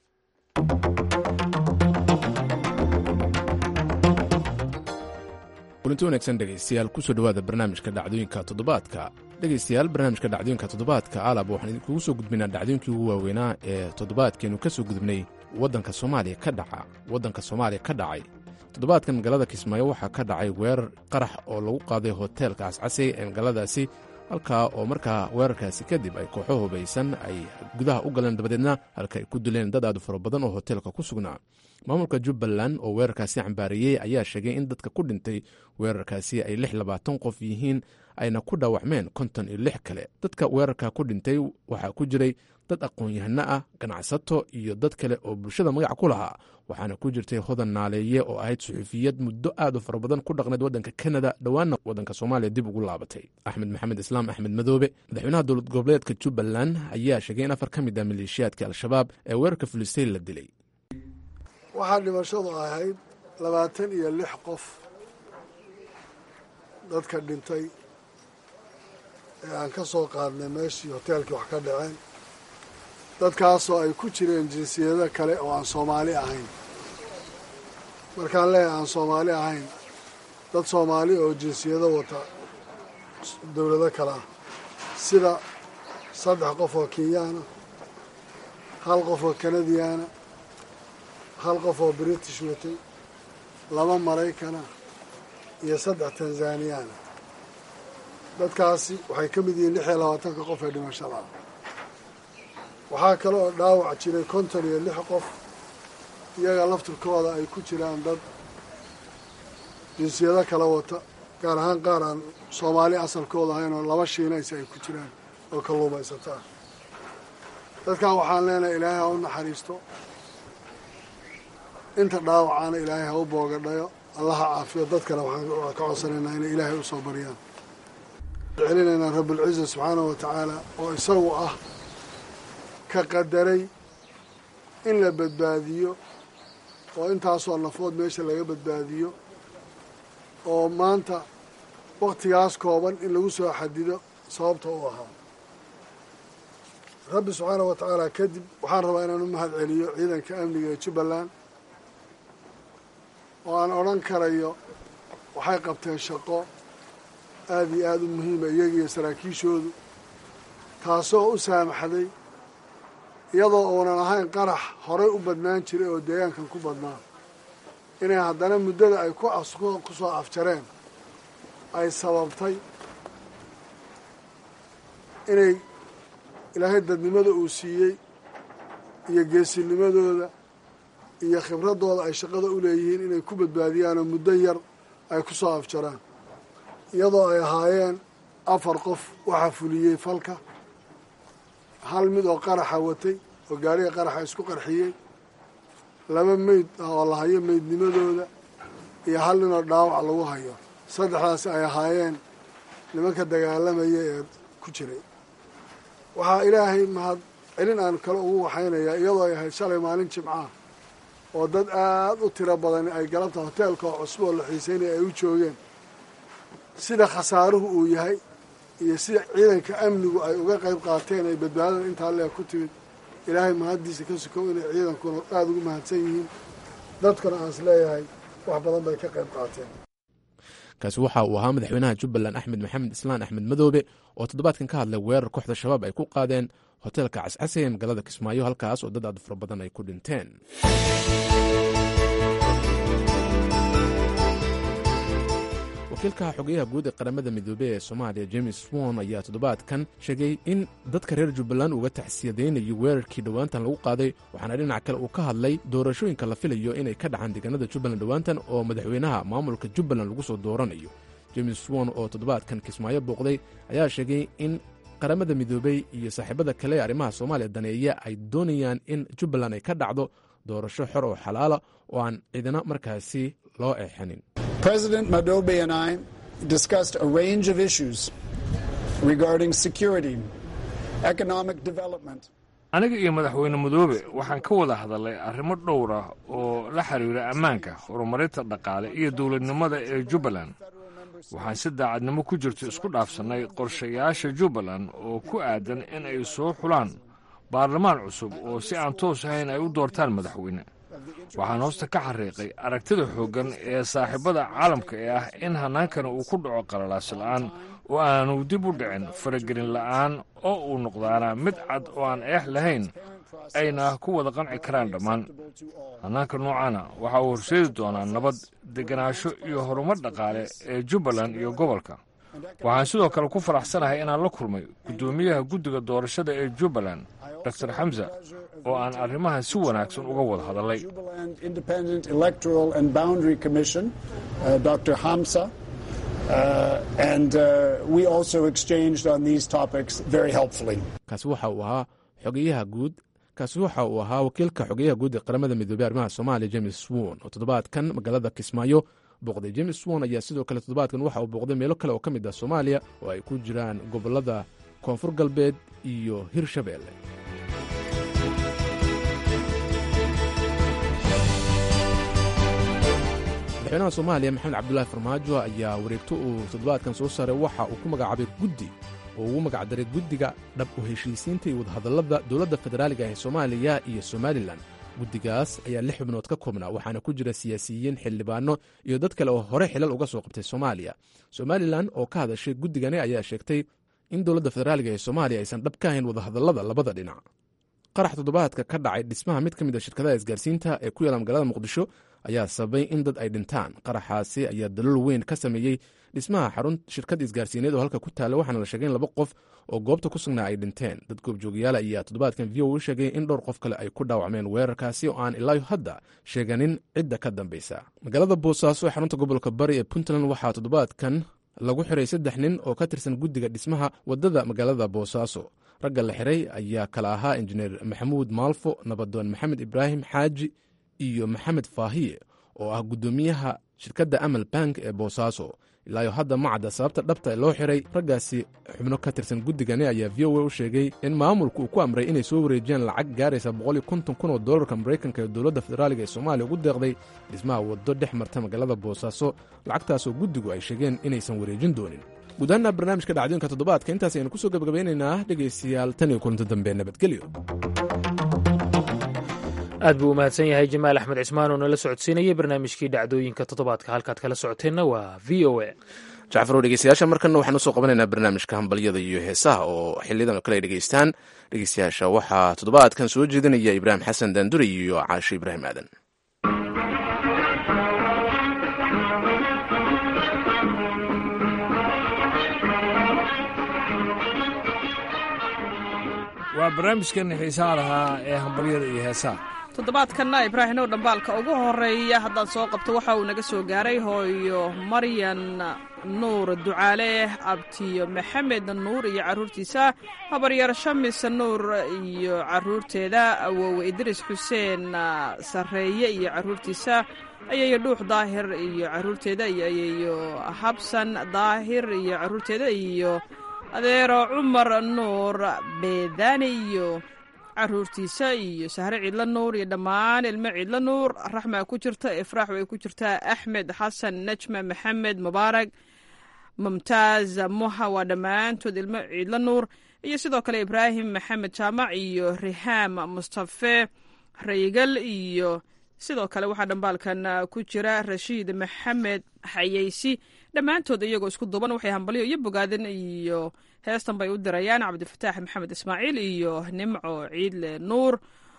kulanti wanaagsan dhegaystayaal kusoo dhowaada barnaamijka dhacdooyinka toddobaadka dhegaystayaal barnaamijka dhacdooyinka toddobaadka alab waxaan idinkugu soo gudbinaa dhacdooyinkii ugu waaweynaa ee toddobaadkeenu ka soo gudubnay waddanka soomaaliya ka dhaca waddanka soomaaliya ka dhacay toddobaadkan magaalada kismaayo waxaa ka dhacay weerar qarax oo lagu qaaday hoteelka cascasey ee magaaladaasi halkaa oo markaa weerarkaasi kadib ay kooxo hubaysan ay gudaha u galeen dabadeedna halka ay ku dileen dad aad u fara badan oo hoteelka ku sugnaa maamulka jubbaland oo weerarkaasi cambaariyey ayaa sheegay in dadka ku dhintay weerarkaasi ay lix labaatan qof yihiin ayna ku dhaawacmeen konton iyo lix kale dadka weerarka ku dhintay waxaa ku jiray dad aqoon-yahano ah ganacsato iyo dad kale oo bulshada magac ku lahaa waxaana ku jirtay hodan naaleeye oo ahayd suxuufiyad muddo aad u fara badan ku dhaqneed waddanka kanada dhowaanna waddanka soomaaliya dib ugu laabatay axmed maxamed islaam axmed madoobe madaxweynaha dowlad goboleedka jubbaland ayaa sheegay in afar ka mid ah maleeshiyaadka al-shabaab ee weerarka fulistay la dilay waxaa dhimashadu ahayd labaatan iyo lix qof dadka dhintay ee aan ka soo qaadnay meeshii hoteelkii wax ka dhaceen dadkaasoo ay ku jireen jinsiyado kale oo aan soomaali ahayn markaan leeyahay aan soomaali ahayn dad soomaali oo jinsiyado wata dowlado kale ah sida saddex qof oo kenyaana hal qof oo kanadiyaana hal qof oo british watay laba maraykana iyo saddex tanzaniyaana dadkaasi waxay ka mid yihiin lix iyo labaatanka qof ee dhimashada ah waxaa kale oo dhaawac jiray konton iyo lix qof iyaga laftirkooda ay ku jiraan dad jinsiyado kala wata gaar ahaan qaar aan soomaali asalkooda ahayn oo laba shiinaysa ay ku jiraan oo kalluumaysataa dadkan waxaan leenahay ilaahay ha u naxariisto inta dhaawacaana ilaahay ha u boogadhayo allaha caafiyo dadkana waxaan ka codsanaynaa inay ilaahay u soo baryaan celinaynaa rabbulciza subxaanahu wa tacaala oo isagu ah ka qadaray in la badbaadiyo oo intaasoo nafood meesha laga badbaadiyo oo maanta wakhtigaas kooban in lagu soo xadido sababta u ahaa rabbi subxaanahu wa tacaala kadib waxaan rabaa inaan u mahad celiyo ciidanka amniga ee jubbaland oo aan odhan karayo waxay qabteen shaqo aada iyo aada u muhiima iyagiiyo saraakiishoodu taasoo u saamaxday iyadoo uunan ahayn qarax horay u badnaan jiray oo deegaankan ku badnaa inay haddana muddada ay ku soo afjareen ay sababtay inay ilaahay dadnimada uu siiyey iyo geesinimadooda iyo khibraddooda ay shaqada u leeyihiin inay ku badbaadiyaanoo muddo yar ay ku soo afjaraan iyadoo ay ahaayeen afar qof waxaa fuliyey falka hal mid oo qaraxa watay oo gaariga qaraxa isku qarxiyey laba meyd ah oo la hayo meydnimadooda iyo hal ninoo dhaawac lagu hayo saddexdaasi ay ahaayeen nimanka dagaalamaya ee ku jiray waxaa ilaahay mahad celin aan kale ugu waxaynayaa iyadoo ay ahayd shalay maalin jimcaah oo dad aada u tiro badan ay galabta hoteelka oo cusub oo la xiiseynaya ay u joogeen sida khasaaruhu uu yahay iyo sida ciidanka amnigu ay uga qayb qaateen ay badbaadada intaa leeg ku timid ilaahay mahaddiisa ka sukow inay ciidankuna aada ugu mahadsan yihiin dadkuna aan is leeyahay wax badan bay ka qayb qaateen kaasi waxa uu ahaa madaxweynaha jubbaland axmed maxamed islaan axmed madoobe oo toddobaadkan ka hadlay weerar kooxda shabaab ay ku qaadeen hoteelka cascase ee magaalada kismaayo halkaas oo dad aad fara badan ay ku dhinteen wakiilka xogeyaha guud ee qaramada midoobey ee soomaaliya james won ayaa toddobaadkan sheegay in dadka reer jubbaland uga taxsiyadaynayo weerarkii dhowaantan lagu qaaday waxaana dhinac kale uu ka hadlay doorashooyinka la filayo inay ka dhacaan deegaanada jubbaland dhowaantan oo madaxweynaha maamulka jubbaland lagu soo dooranayo james won oo toddobaadkan kismaayo booqday ayaa sheegay in qaramada midoobey iyo saaxiibada kale ee arrimaha soomaaliya daneeya ay doonayaan in jubbaland ay ka dhacdo doorasho xor oo xalaala oo aan ciidana markaasi loo eexanin President Madobe and I discussed a range of issues regarding security, economic development. aniga iyo madaxweyne madoobe waxaan ka wada hadalnay arrimo dhowr ah oo la xiriira ammaanka horumarinta dhaqaale iyo dowladnimada ee jubbaland waxaan si daacadnimo ku jirto isku dhaafsannay qorshayaasha jubbaland oo ku aadan in ay soo xulaan baarlamaan cusub oo si aan toos ahayn ay u doortaan madaxweyne waxaan hoosta ka xariiqay aragtida xooggan ee saaxiibada caalamka ee ah in hannaankana uu ku dhaco qalalaas la'aan oo aanu dib u dhicin faragelin la'aan oo uu noqdaana mid cad oo aan eex lahayn ayna ku wada qanci karaan dhammaan hannaanka noocaana waxa uu horseedi doonaa nabad degenaansho iyo horumar dhaqaale ee jubbaland iyo gobolka waxaan sidoo kale ku faraxsanahay inaan la kulmay guddoomiyaha guddiga doorashada ee jubbaland dor xamza oo aan arrimahan si wanaagsan uga wada hadalay Independent Electoral and Boundary Commission, uh, Dr. Hamsa, Uh, and uh, we also exchanged on these topics very helpfully. kaasi waxa uu ahaa xogeyaha guud kaasi waxa uu ahaa wakiilka xogeyaha guud ee qaramada midoobey arrimaha soomaaliya james won oo toddobaadkan magaalada kismaayo booqday james won ayaa sidoo kale toddobaadkan waxa uu booqday meelo kale oo ka mid ah soomaaliya oo ay ku jiraan gobollada koonfur galbeed iyo hirshabeelle madaxweynaha soomaaliya maxamed cabdulaahi farmaajo ayaa wareegto uu toddobaadkan soo saaray waxa uu ku magacaabay guddi oo ugu magacdaray guddiga dhab u heshiisiinta iyo wadahadallada dowladda federaaliga ee soomaaliya iyo somalilan guddigaas ayaa lix xubnood ka koobnaa waxaana ku jira siyaasiyiin xildhibaano iyo dad kale oo hore xilal uga soo qabtay soomaaliya somalilan oo ka hadashay guddigani ayaa sheegtay in dowladda federaaliga ee soomaaliya aysan dhab ka ahayn wadahadallada labada dhinac qarax toddobaadka ka dhacay dhismaha mid ka mid a shirkadaha isgaarsiinta ee ku yaala magaalada muqdisho ayaa sababay in dad ay dhintaan qaraxaasi ayaa dalool weyn ka sameeyey dhismaha xarun shirkad isgaarsiineed oo halka ku taalla waxaana la sheegay in laba qof oo goobta ku sugnaa ay dhinteen dad goobjoogayaal ayaa toddobaadkan v o u sheegay in dhowr qof kale ay ku dhaawacmeen weerarkaasi oo aan ilaayo hadda sheeganin cidda ka dambaysa magaalada boosaaso ee xarunta gobolka bari ee puntland waxaa toddobaadkan lagu xiray saddex nin oo ka tirsan guddiga dhismaha waddada magaalada boosaaso ragga la xiray ayaa kala ahaa injineer maxamuud maalfo nabadoon maxamed ibraahim xaaji iyo maxamed faahiye oo ah guddoomiyaha shirkadda amal bank ee boosaaso ilaayo hadda ma cadda sababta dhabta loo xiray raggaasi xubno ka tirsan guddigani ayaa v o a u sheegay in maamulku uu ku amray inay soo wareejiyaan lacag gaaraysa boqoliyo konton kun oo dollarka maraykanka ee dowladda federaaliga ee soomaaliya ugu deeqday dhismaha waddo dhex marta magaalada boosaaso lacagtaasoo guddigu ay sheegeen inaysan wareejin doonin guud ahaana barnaamijka dhacdooyinka toddobaadka intaas aynu kusoo gebagabeynaynaa dhegaystayaal tan iyo kulanto dambe nabadgelyo aad buu u mahadsan yahay jamaal axmed cismaan oo nala socodsiinayay barnaamijkii dhacdooyinka toddobaadka halkaad kala socoteenna waa v o a jacfarow dhegeystayaasha markanna waxaan usoo qabanaynaa barnaamijka hambalyada iyo heesaha oo xiliyadan oo kale ay dhegeystaan dhegeystayaasha waxaa toddobaadkan soo jeedinaya ibraahim xasan daanduri iyo caashe ibraahim aadan waa barnaamijkan xiisaha lahaa ee hambalyada iyo heesaha toddobaadkanna ibraahimow dhambaalka ugu horeeya haddaan soo qabto waxa uu naga soo gaaray hooyo maryan nuur ducaale abtiyo maxamed nuur iyo carruurtiisa habaryar shamis nuur iyo carruurteeda awowe idris xuseen sarreeye iyo carruurtiisa ayayo dhuux daahir iyo carruurteeda iyo ayayo habsan daahir iyo carruurteeda iyo adeero cumar nuur beedaani iyo caruurtiisa iyo sahre ciidla nuur iyo dhammaan ilmo ciidla nuur raxmaa ku jirta ifraax way ku jirtaa axmed xasan najma maxamed mubaarag mumtaaz muha waa dhammaantood ilmo ciidla nuur iyo sidoo kale ibraahim maxamed jaamac iyo rihaam mustafe raygal iyo sidoo kale waxaa dhambaalkan ku jira rashiid maxamed xayeysi dhammaantood iyagoo isku duuban waxay hambalyo iyo bogaadin iyo heestan bay u dirayaan cabdifataax maxamed ismaaciil iyo nimco ciidle nuur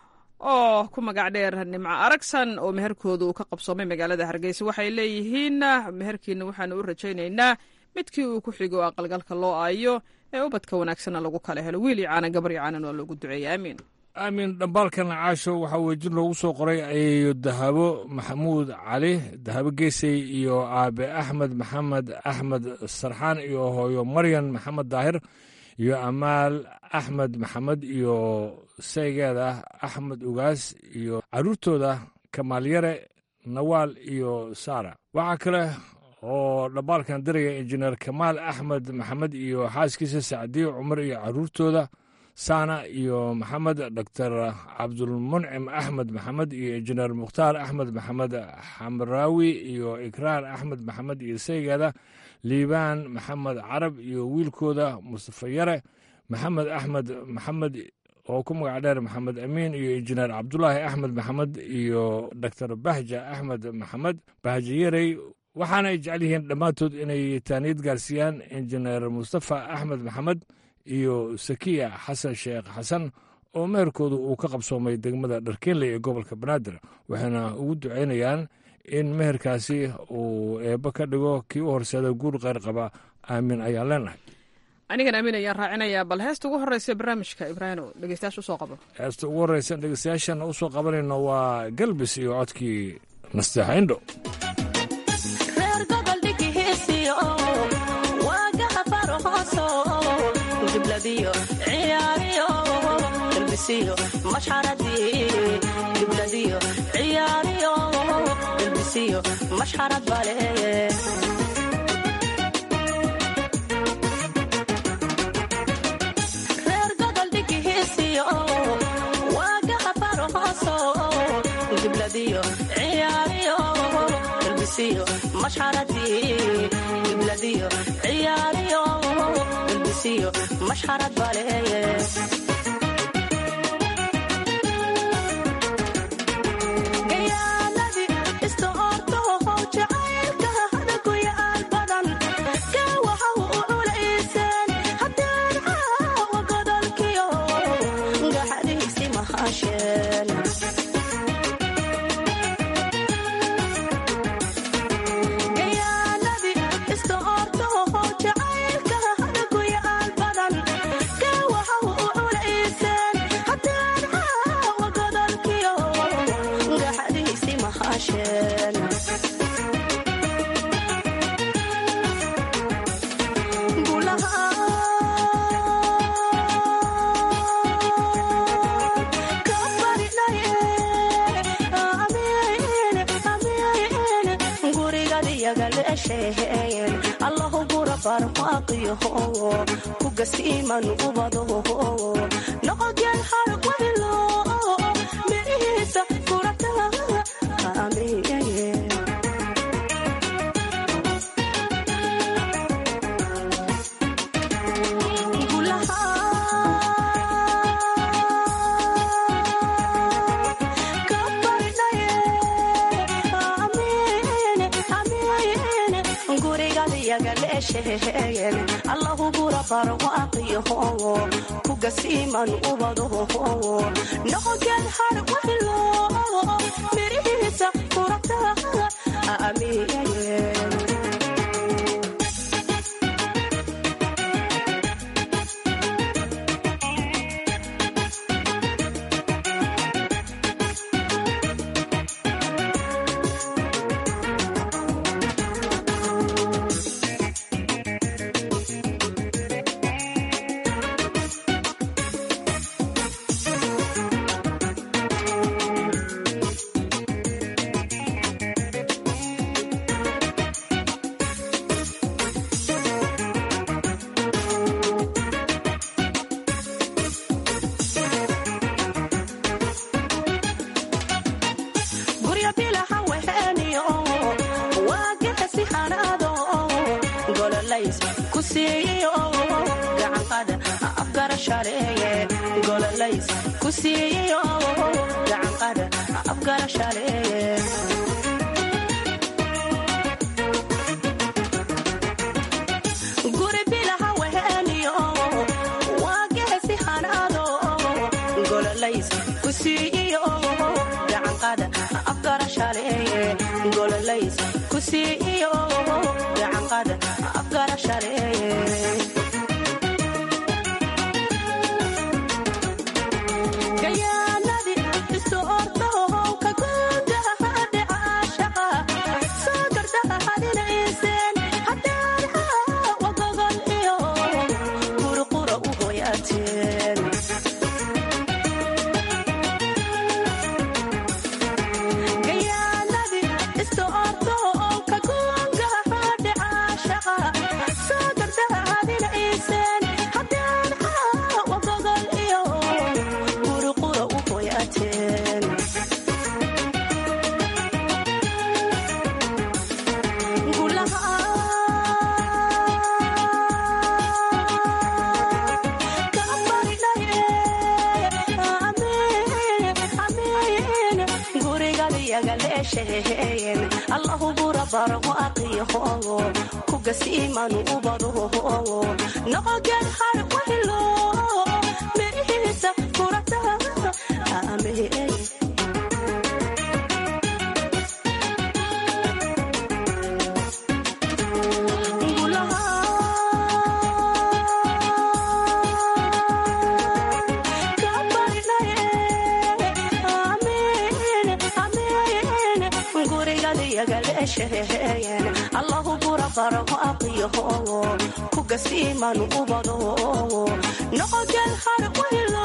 oo ku magac dheer nimco aragsan oo meherkooda uu ka qabsoomay magaalada hargeysa waxay leeyihiin meherkiina waxaanu u rajaynaynaa midkii uu ku xigo aqalgalka loo aayo ee ubadka wanaagsanna lagu kala helo wiil iyo caanan gabar iyo caanan waa loogu duceeya aamiin aamin dhambaalkan caasho waxaa weejin loogu soo qoray ayayo dahabo maxamuud cali dahabo geesey iyo aabe axmed maxamed axmed sarxaan iyo hooyo maryan maxamed daahir iyo amaal axmed maxamed iyo saygeeda axmed ugaas iyo carruurtooda kamaalyare nawaal iyo saara waxaa kale oo dhambaalkan diraya injineer kamaal axmed maxamed iyo xaaskiisa sacdiyo cumar iyo carruurtooda saana iyo maxamed doctor cabdulmuncim axmed maxamed iyo injineer mukhtaar axmed maxamed xamraawi iyo ikraar axmed maxamed iyo saygeeda liibaan maxamed carab iyo wiilkooda mustafa yare maxamed axmed maxamed oo ku magac dheer maxamed amiin iyo injineer cabdulaahi axmed maxamed iyo doctor bahja axmed maxamed bahja yarey waxaana ay jecel yihiin dhammaantood inay taaniyad gaarsiiyaan injineer mustafa axmed maxamed iyo sakiya xasan sheekh xasan oo meherkooda uu ka qabsoomay degmada dharkeenley ee gobolka banaadir waxayna ugu ducaynayaan in meherkaasi uu eebbo ka dhigo kii u horseeda guur kheyr qaba aamin ayaan leenahay anigan aamin ayaan raacinayaa bal heesta ugu horreysa barnaamijka ibraahino dhegeystayaasha usoo qabo heesta ugu horreysa dhegeystayaashana usoo qabanayno waa galbis iyo codkii nasteexa indho gibladiyo ciyaariyo dalbisiyo mashxaradii gibladiyo ciyaariyo dalbisiyo mashxarad baleeye reer godol dhigihiisiyo waagaha farhooso gibladiyo ciyaariyo dalbisiyo mashxaradii gibladiyo ciyaariyo dalbisiyo mashxarad baleeye gayaaladii istoortoho jacaylka hadaguyaal badan gawaha u culayseen haddeen caawa godolkiyo gaxadiisi mahasheen gayaaladii istoortoho jacaylka hadaguyaal badan gawaha u culayseen haddeen caawa godolkiyo gaxadiisi mahasheen allahu gura barmaaqiyaho kugasiiman ubadaho noqodyan harqwaylo mirihiisa kurata amiye allahu gura barwaaqiyaho kugasiiman ubadaho noqogyan harwaylo mirihiisa kurata amiye guryo bilaha weheniyo waagahasi hanaado gololays ku siiyo gacanqada afgarashaleeye gololays ku siiyo gacanqada afgarashaleeye guri bilaha weheniyo waagahasi hanaado gololays ku siiyo gacanqada afgarashaleeye gololays ku siiyo gacanqada afgarashaleeye gayaanadi istoortohow ka gudaha dhicaashaqa soo gardaha hadinayseen haddaan caawa gogol iyo qurqura u hoyaateen gayaanadi istoortohow ka gudaha dhicaashaqa soo gardaha hadinayseen haddaan caawa gogol iyo qurqura u hoyaateen allahu gura barwaaqiyaho kugasiiman ubadaho noqogyan harwaylo mirihiisa kurata amiye allahu gura barwaaqiyaho kugasiimanu ubado noqogel har wehelo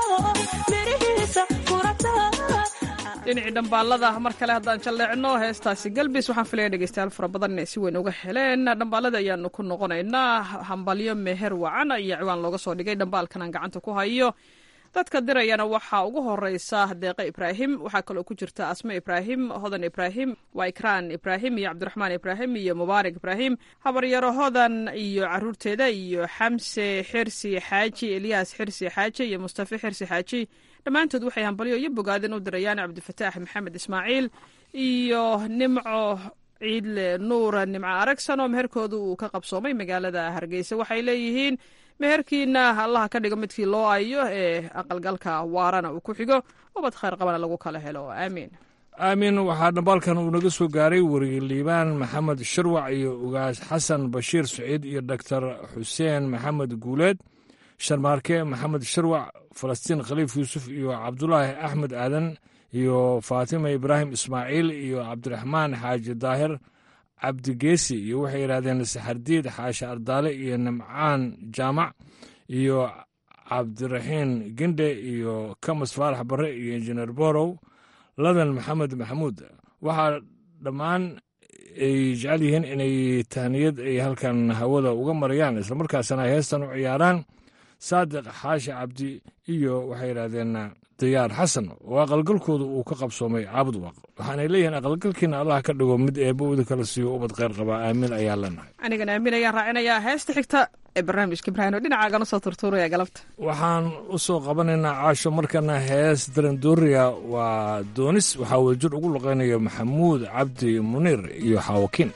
mirihiisa kurata dhinacii dhambaalada mar kale haddaan jalleecno heestaasi galbis waxaan filaya dhegeystayaal fara badan inay si weyn uga heleen dhambaalada ayaanu ku noqonaynaa hambalyo meher wacan ayaa ciwaan looga soo dhigay dhambaalkan aan gacanta ku hayo dadka dirayana waxaa ugu horeysa deeqe ibraahim waxaa kaloo ku jirta asme ibraahim hodan ibraahim waa ikraan ibraahim iyo cabdiraxmaan ibraahim iyo mubaarak ibraahim habaryaro hodan iyo caruurteeda iyo xamse xirsi xaaji elyaas xirsi xaaji iyo mustafe xirsi xaaji dhammaantood waxay hambalyo iyo bogaadin u dirayaan cabdifataax maxamed ismaaciil iyo nimco ciidle nuura nimco aragsan oo meherkooda uu ka qabsoomay magaalada hargeysa waxay leeyihiin meherkiina allaha ka dhigo midkii loo ayo ee aqalgalka waarana uu ku xigo ubad khayr qabana lagu kala helo aamiin aamin waxaa dhambaalkan uu naga soo gaaray weriye liibaan maxamed shirwac iyo ugaas xasan bashiir saciid iyo doktor xuseen maxamed guuleed sharmaarke maxamed shirwac falastiin khaliif yuusuf iyo cabdulaahi axmed aadan iyo faatima ibraahim ismaaciil iyo cabdiraxmaan xaaji daahir cabdigeesi iyo waxay yidhahdeen saxardiid xaashi ardaale iyo nimcaan jaamac iyo cabdiraxiin gendhe iyo kamas faarax barre iyo injineer borow ladan maxamed maxamuud waxaa dhammaan ay jecel yihiin inay tahniyad ay halkan hawada uga marayaan islamarkaasna ay heestan u ciyaaraan saadiq xaashi cabdi iyo waxay yidhahdeen dayaar xasan oo aqalgalkooda uu ka qabsoomay caabud waaq waxaanay leeyihiin aqalgalkiina allah ka dhigo mid eebba uda kala siiyo ubad kheyr qabaa aamin ayaa leenahay anigana aamin ayaan raacinayaa heesta xigta ee barnaamijka ibraahim oo dhinacaagan usoo turtuuraya galabta waxaan u soo qabanaynaa caasho markana hees darandooriya waa doonis waxaa wadajir ugu luqeynaya maxamuud cabdi muniir iyo xaawakiin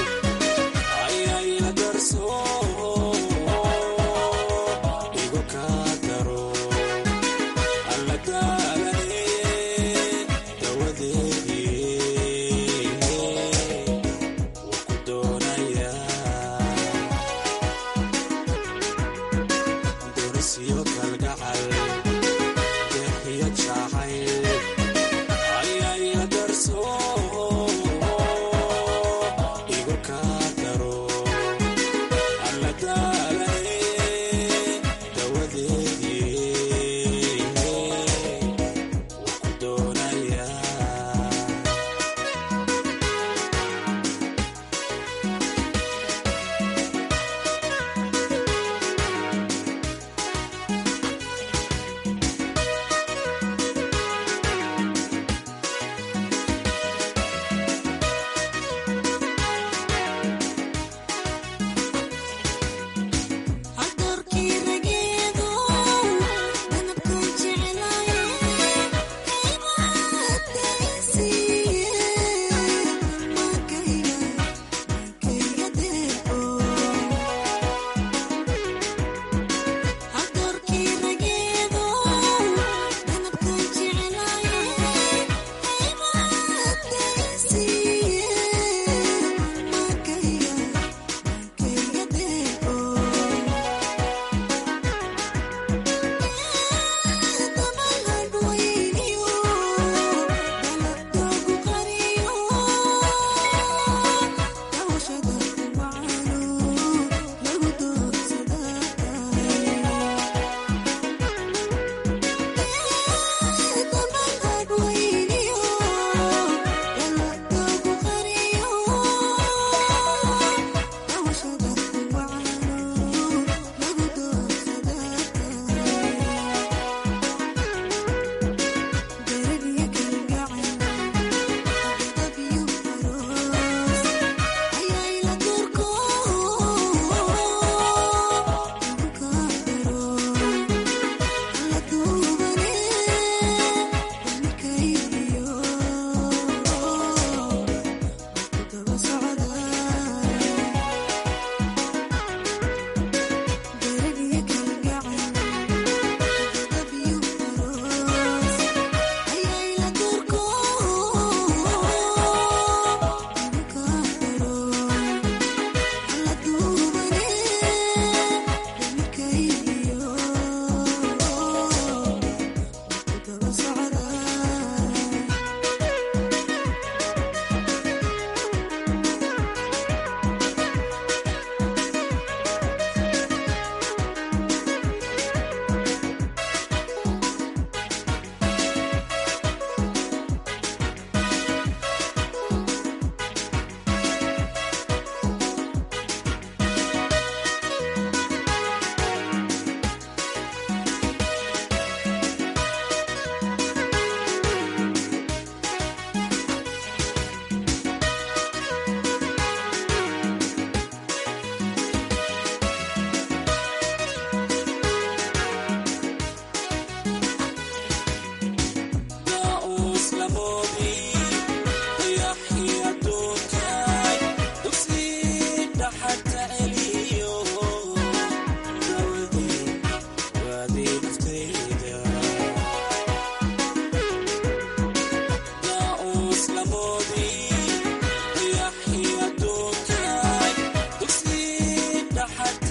Igo ka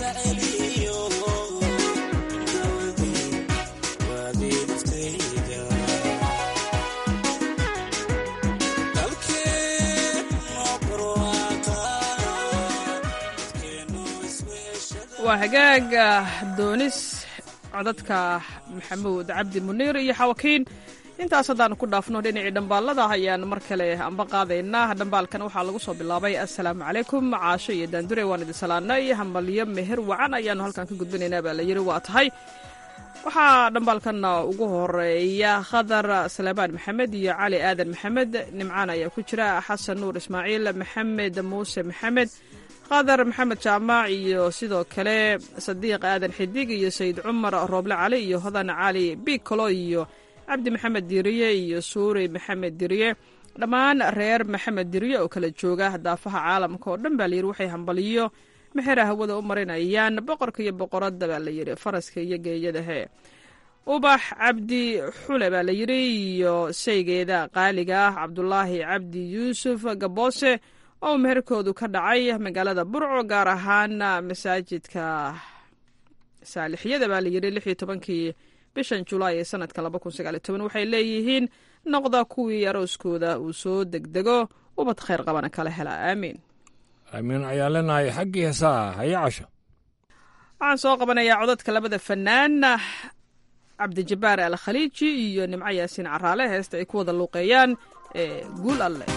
waa hagaag doonis codadka maxamuud cabdi muniir iyo xawakiin intaas haddaanu ku dhaafno dhinacii dhambaalada ayaan mar kale amba qaadaynaa dhambaalkan waxaa lagu soo bilaabay assalaamu calaykum caasho iyo daandure waan idin salaanay hambalyo meher wacan ayaanu halkan ka gudbinaynaa baa la yidhi waa tahay waxaa dhambaalkanna ugu horeeya khadar salaamaan maxamed iyo cali aadan maxamed nimcaan ayaa ku jira xasan nuur ismaaciil maxamed muuse maxamed qadar maxamed jaamac iyo sidoo kale sadiiq aadan xidig iyo sayid cumar rooble cali iyo hodan cali bicolo iyo cabdi maxamed diriye iyo suuri maxamed diriye dhammaan reer maxamed diriye oo kala jooga daafaha caalamka oo dhan baa layidhi waxay hambaliyo mexera hawada u marinayaan boqorka iyo boqoradda baa layidhi faraska iyo geeyadahe ubax cabdi xule baa layidhi iyo shaygeeda qaaliga ah cabdulaahi cabdi yuusuf gaboose oo meherkoodu ka dhacay magaalada burco gaar ahaan masaajidka saalixyada baa layidhi lix iyo tobankii bishan julaay ee sanadka laba kun sagaal iyo toban waxay leeyihiin noqda kuwii arooskooda uu soo degdego ubad khayr qabana kala hela aamiin aamiin ayaan leenahay xaggii heesaa haya casho waxaan soo qabanayaa codadka labada fanaan cabdijabaar al khaliiji iyo nimco yaasiin caraale heesta ay ku wada luuqeeyaan ee guul alleh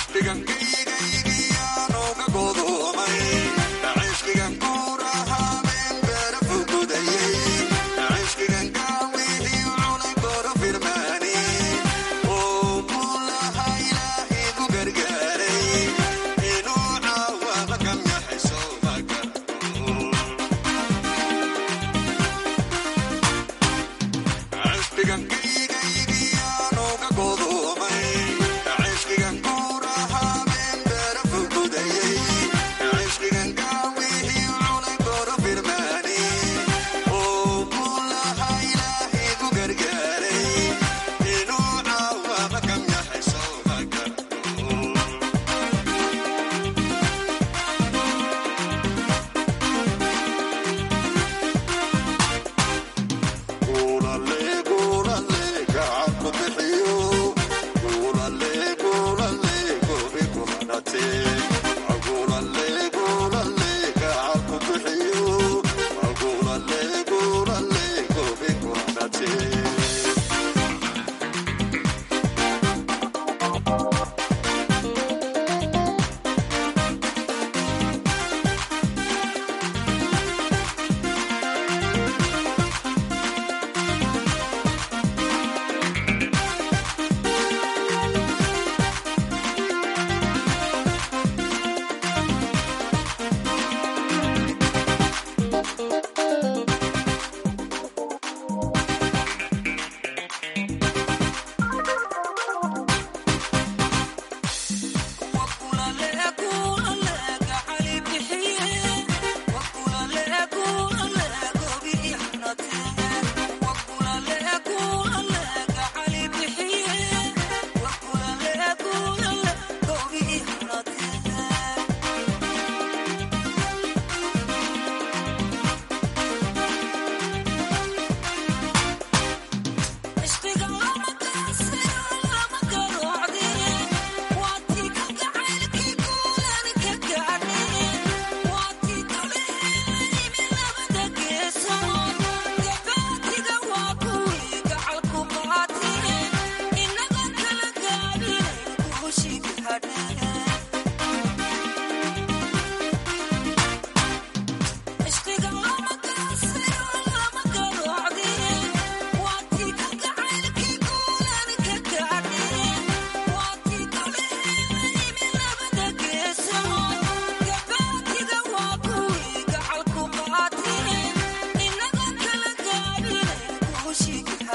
Ishqigan kuurahaame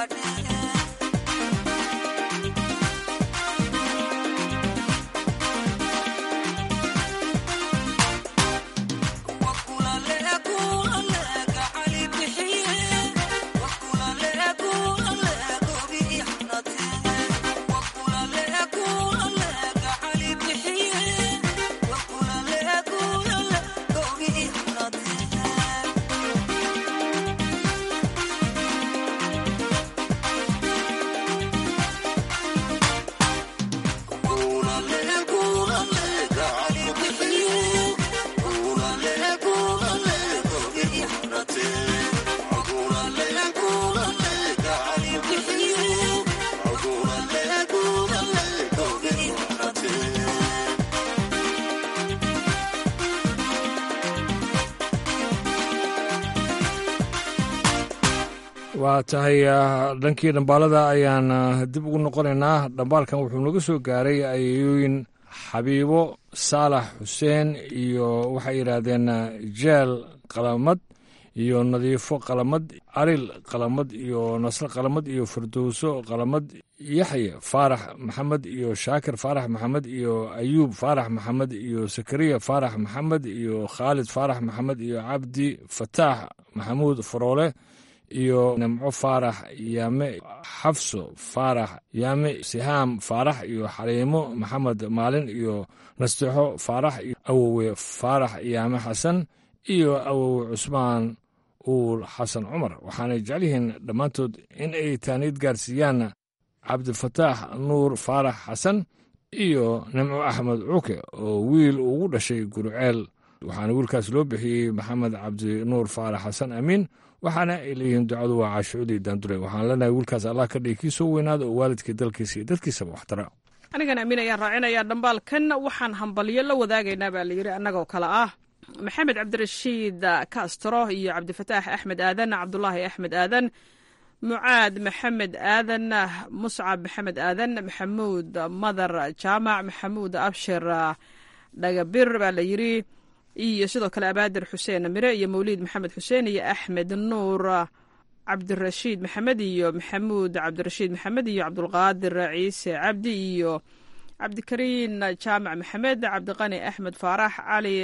waa tahay dhankii dhambaalada ayaan dib ugu noqonaynaa dhambaalkan wuxuu naga soo gaaray ayooyin xabiibo saalax xuseen iyo waxay yidhaahdeen jeel qalamad iyo nadiifo qalamad aril qalamad iyo nasre qalamad iyo firdowso qalamad yaxye faarax maxamed iyo shaakir faarax maxamed iyo ayuub faarax maxamed iyo sakariya faarax maxamed iyo khaalid faarax maxamed iyo cabdi fataax maxamuud faroole iyo nimco faarax yaame xafso faarax yaame sihaam faarax iyo xaliimo maxamed maalin iyo nasteexo faarax iyo awowe faarax yaame xasan iyo awowe cusmaan uul xasan cumar waxaanay jecel yihiin dhammaantood in ay taaniid gaarsiiyaan cabdifataax nuur faarax xasan iyo nimco axmed cuuke oo wiil ugu dhashay guruceel waxaana wiilkaas loo bixiyey maxamed cabdi nuur faarax xasan amiin waxaana ay leeyihiin ducadu waa caashucudii daandure waxaan leenahay wiilkaas allah ka dhigi kii soo weynaada oo waalidkii dalkiisa iyo dadkiisaba waxtara anigan amiin ayaan raacinayaa dhambaalkan waxaan hambalyo la wadaagaynaa baa layidhi annagoo kale ah maxamed cabdirashiid castro iyo cabdifataax axmed aadan cabdulaahi axmed aadan mucaad maxamed aadan muscab maxamed aadan maxamuud madar jaamac maxamuud abshir dhagabir baa la yidhi iyo sidoo kale abaadir xuseen mire iyo mawliid maxamed xuseen iyo axmed nuur cabdirashiid maxamed iyo maxamuud cabdirashiid maxamed iyo cabdulqaadir ciise cabdi iyo cabdikariin jaamac maxamed cabdiqani axmed faarax cali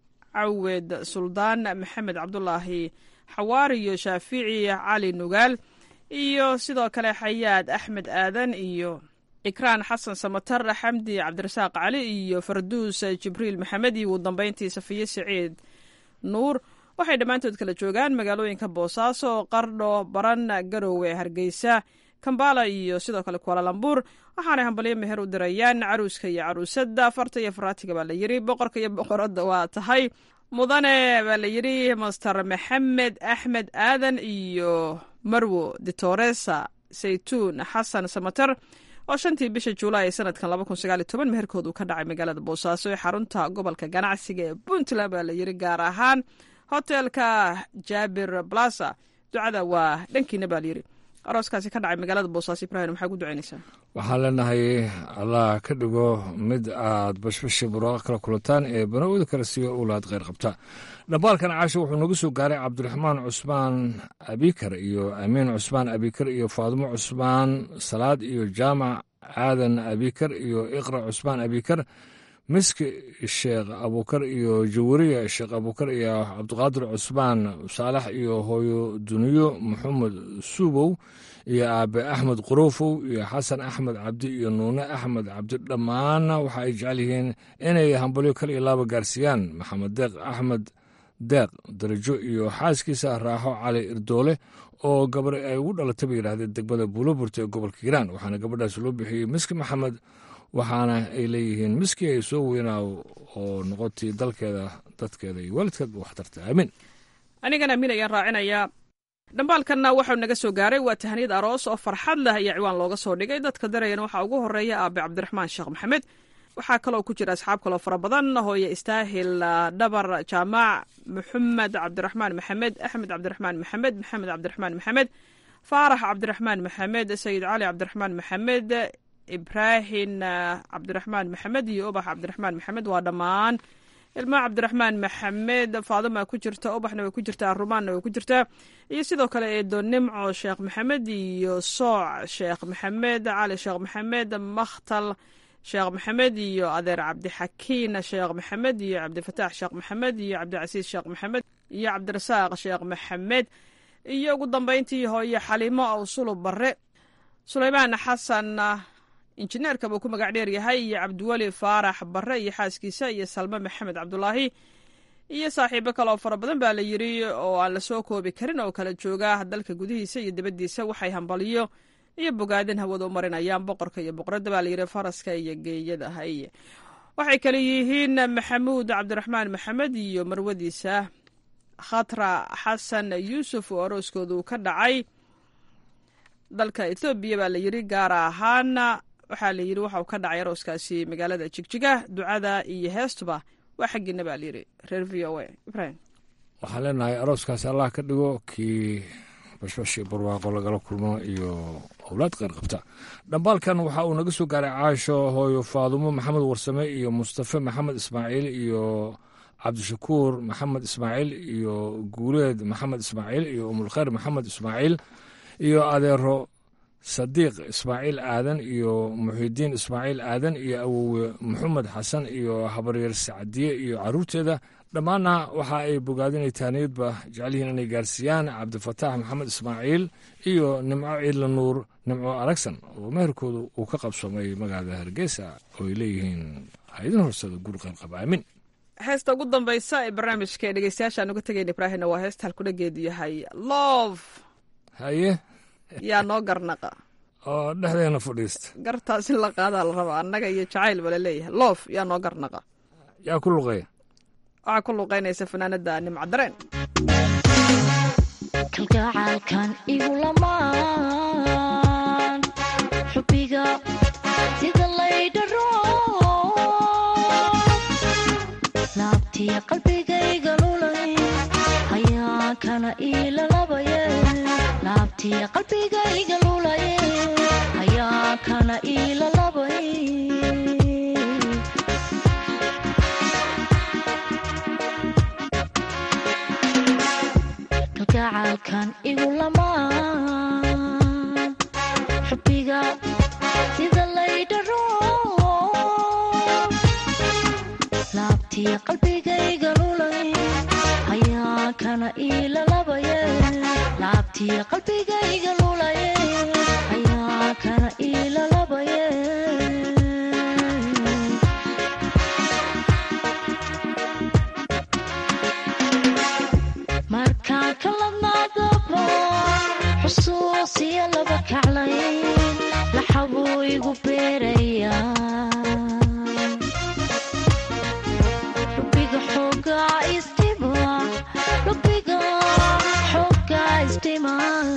cawed suldaan maxamed cabdulaahi xawaar iyo shaafici cali nugaal iyo sidoo kale xayaad axmed aadan iyo ikraan xasan samatar xamdi cabdirasaaq cali iyo farduus jibriil maxamed iyo ugu dambeyntii safiye siciid nuur waxay dhammaantood kala joogaan magaalooyinka boosaaso qardho baran garowe hargeysa kambala iyo sidoo kale kualalambuur waxaanay hambalyo meher u dirayaan caruuska iyo caruusadda farta iyo faraatiga baa la yidhi boqorka iyo boqoradda waa tahay mudane baa la yidhi master maxamed axmed aadan iyo marwo ditoresa saytuun xasan samatar oo shantii bisha juulaay ee sanadkan laba kun sagaal iyo toban meherkood uu ka dhacay magaalada boosaaso ee xarunta gobolka ganacsiga ee puntland baa la yidhi gaar ahaan hotelka jaabir blasa ducada waa dhankiina baa layidhi arooskaasi ka dhacay magaalada boosaaso ibrahim maxaa ku ducaynaysaa waxaan leenahay allah ka dhigo mid aad bashbashi buraaqa kala kulantaan ee banawada kale siiyo ulaad kheyr qabta dhambaalkan caasho wuxuu nagu soo gaaray cabdiraxmaan cusmaan abikar iyo amiin cusmaan abikar iyo faadimo cusmaan salaad iyo jaamac aadan abikar iyo iqra cusmaan abikar miski sheekh abukar iyo jawariya sheekh abukar iyo cabdiqaadir cusmaan saalax iyo hooyo duniyo maxamed suubow iyo aabe axmed quruufow iyo xasan axmed cabdi iyo nuune axmed cabdi dhammaanna waxa ay jecel yihiin inay hambalyo kal iyo laaba gaarsiiyaan maxamed deeq axmed deeq darajo iyo xaaskiisa raaxo cali irdoole oo gabar ay ugu dhalatay bay yidhahdeen degmada buuloburta ee gobolka hiiraan waxaana gabadhaas loo bixiyey miski maxamed waxaana ay leeyihiin miski ay soo weynaaw oo noqotay dalkeeda dadkeeda iyo waalidkeedba waxtarta aamiin anigan amiin ayaan raacinayaa dhambaalkanna waxau naga soo gaaray waa tahniyad aroos oo farxad leh ayaa ciwaan looga soo dhigay dadka darayana waxaa ugu horeeya aabe cabdiraxmaan sheekh maxamed waxaa kaloo ku jira asxaab kaloo fara badan hooye istaahil dhabar jaamac maxamed cabdiraxmaan maxamed axmed cabdiraxmaan maxamed maxamed cabdiraxmaan maxamed faarax cabdiraxmaan maxamed sayid cali cabdiraxmaan maxamed ibraahin cabdiraxmaan maxamed iyo ubax cabdiraxmaan maxamed waa dhammaan ilma cabdiraxmaan maxamed faadima ku jirta ubaxna way ku jirtaa rumaanna way ku jirtaa iyo sidoo kale eedo nimco sheekh maxamed iyo sooc sheekh maxamed cali sheekh maxamed makhtal sheekh maxamed iyo adeer cabdixakiin sheekh maxamed iyo cabdifataax sheekh maxamed iyo cabdicasiis sheekh maxamed iyo cabdirasaaq sheekh maxamed iyo ugu dambeyntii hooye xaliimo awsulu bare sulaymaan xasan injineerka buu ku magac dheer yahay iyo cabdiweli faarax bare iyo xaaskiisa iyo salme maxamed cabdulaahi iyo saaxiibo kale oo fara badan baa la yiri oo aan lasoo koobi karin oo kala jooga dalka gudihiisa iyo dibaddiisa waxay hambaliyo iyo bogaadin hawada u marinayaan boqorka iyo boqoradda baa layidhi faraska iyo geeyada haye waxay kale yihiin maxamuud cabdiraxmaan maxamed iyo marwadiisa khatra xasan yuusuf oo arooskoodu ka dhacay dalka ethoobiya baa layidhi gaar ahaan waxaa layidhi waxa uu ka dhacay arooskaasi magaalada jigjiga ducada iyo heestuba waa xaggiina baa layidhi reer v o a ibrahim waxaan leenahay arooskaasi allah ka dhigo kii bashbashi barwaaqo lagala kulmo iyo owlaad qeyr qabta dhambaalkan waxa uu naga soo gaaray caasho hooyo faadumo maxamed warsame iyo mustafe maxamed ismaaciil iyo cabdishakuur maxamed ismaaciil iyo guuleed maxamed ismaaciil iyo umulkhayr maxamed ismaaciil iyo adeero sadiiq ismaaciil aadan iyo muxidiin ismaaciil aadan iyo awowe maxamed xasan iyo habaryar sacdiye iyo caruurteeda dhammaanna waxa ay bogaadinay taaniyadba jecel yihiin inay gaarsiiyaan cabdifataax maxamed ismaaciil iyo nimco ciidla nuur nimco aragsan oo meherkooda uu ka qabsoomay magaalada hargeysa oo ay leeyihiin haydin horsada guri qayrqab aamin heesta ugu dambaysa ee barnaamijka ee dhegeystayaashaan uga tegayna ibraahimna waa heesta halkudhageedu yahay love haye yaa noo garnaqa oo dhexdeena fadhiista gartaas in la qaadaa la rabaa annaga iyo jacayl bala leeyahay loof yaa noo garnaqa yaa ku luqeeya waxaa ku luqaynaysa fanaanada nimcadareen kalgacaalkan igu lamaan xubbiga sida laydharo laabtiya qalbigayga lulay hayaa kana iilalabaye laabtiya qalbigayga lulaye hayaa kana iilalabay kalgacaalkan igu lamaan xubbiga sida laydharo laabtiya qalbigayga lulay hayaa kana iilalabaye laabtiya qalbigayga lulaye hayaa kana iilalabaye markaan kaladnaadabo xusuusiya laba kaclayn laxabuu igu beerayaa lubiga xoogaa isdhima lubiga xoogaa isdhima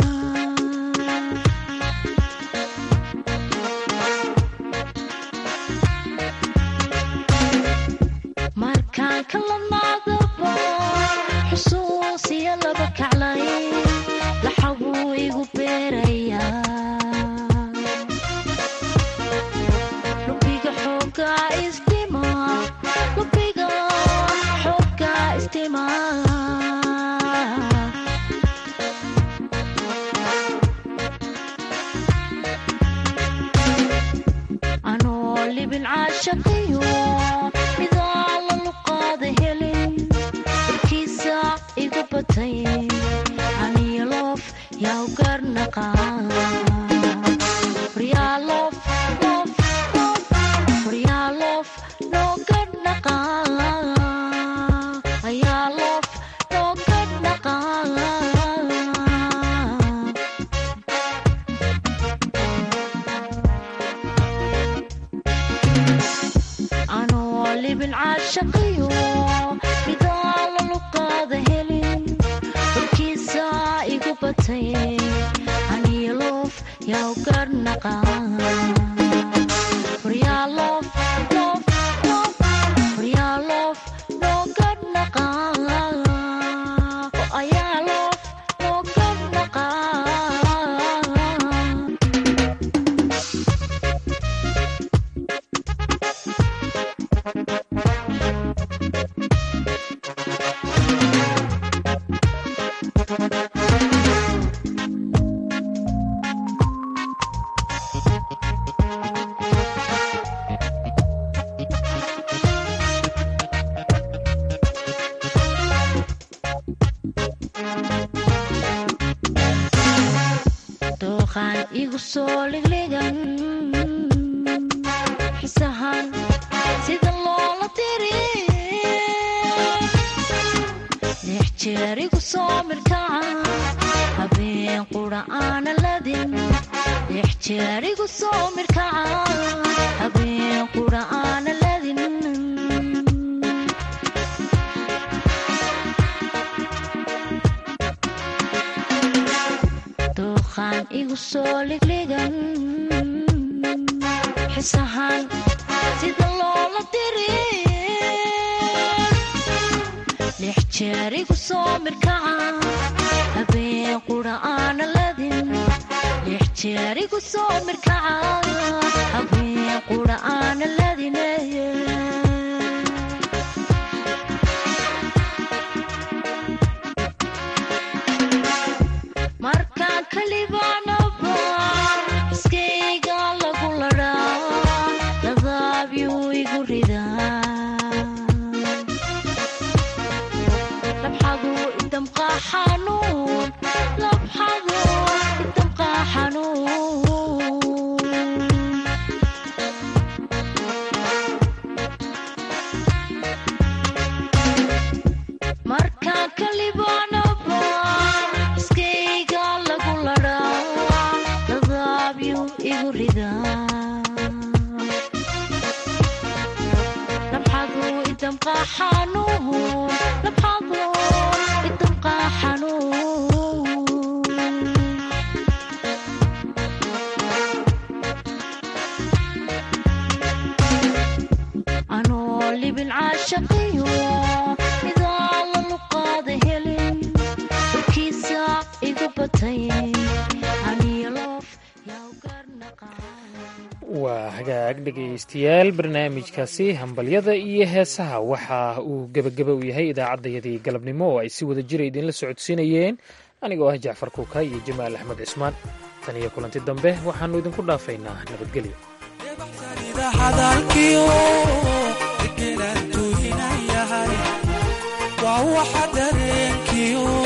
markaan kaladnaadabo xusuusiya laba kaclayn laxabuu igu beerayaa lubiga xoogaa isdhima lubiga xoogaa isdhima anoo libin caashaqiyo midaa la luqaada helin warkiisa igu batay aniyo loof yaa u garnaqa waryaaloof loof loof waryaaloof noo garnaqa ayaa loof noo garnaqa anoo libin caashaqiyo midaa la luqaada helin warkiisa igu batay aniyo loof yaa u garnaqa waryaaloof loof loof waryaaloof noo garnaqa ayaa loof noo garnaqa duuqaan igu soo ligligan xisahan sida loola diri lix jeer igu soo mirkaca habeen qura aana ladin lix jeer igu soo mirkaca habeen qura aana ladin duuqaan igu soo ligligan xisahan sida loola diri lix jeer igu soo mirkaca habeen qura aana ladin lix jeer igu soo mirkaca habeen qura aana ladin markaan kalibaanaba iskayga lagu ladhaa ladaabyu igu ridaa labxadu idamqaa xanuun labxadu idamqaa xanuun markaan kalibaanaba iskayga lagu ladhaa ladaabyu igu ridaa labxadu idamqaa xanuun labxadu idamqaa xanuun anoo libin caashaqiyo midaa la luqaada helin dhulkiisa igu batay aniyaloof waa hagaag dhegaystayaal barnaamijkaasi hambalyada iyo heesaha waxa uu gebageba u yahay idaacaddayadii galabnimo oo ay si wada jira idinla socodsiinayeen anigoo ah jacfar kuuka iyo jamaal axmed cismaan tan iyo kulanti dambe waxaannu idinku dhaafaynaa nabadgelyo hadalkiyo degenaan tuuhinayahay waa waxa dareenkiyo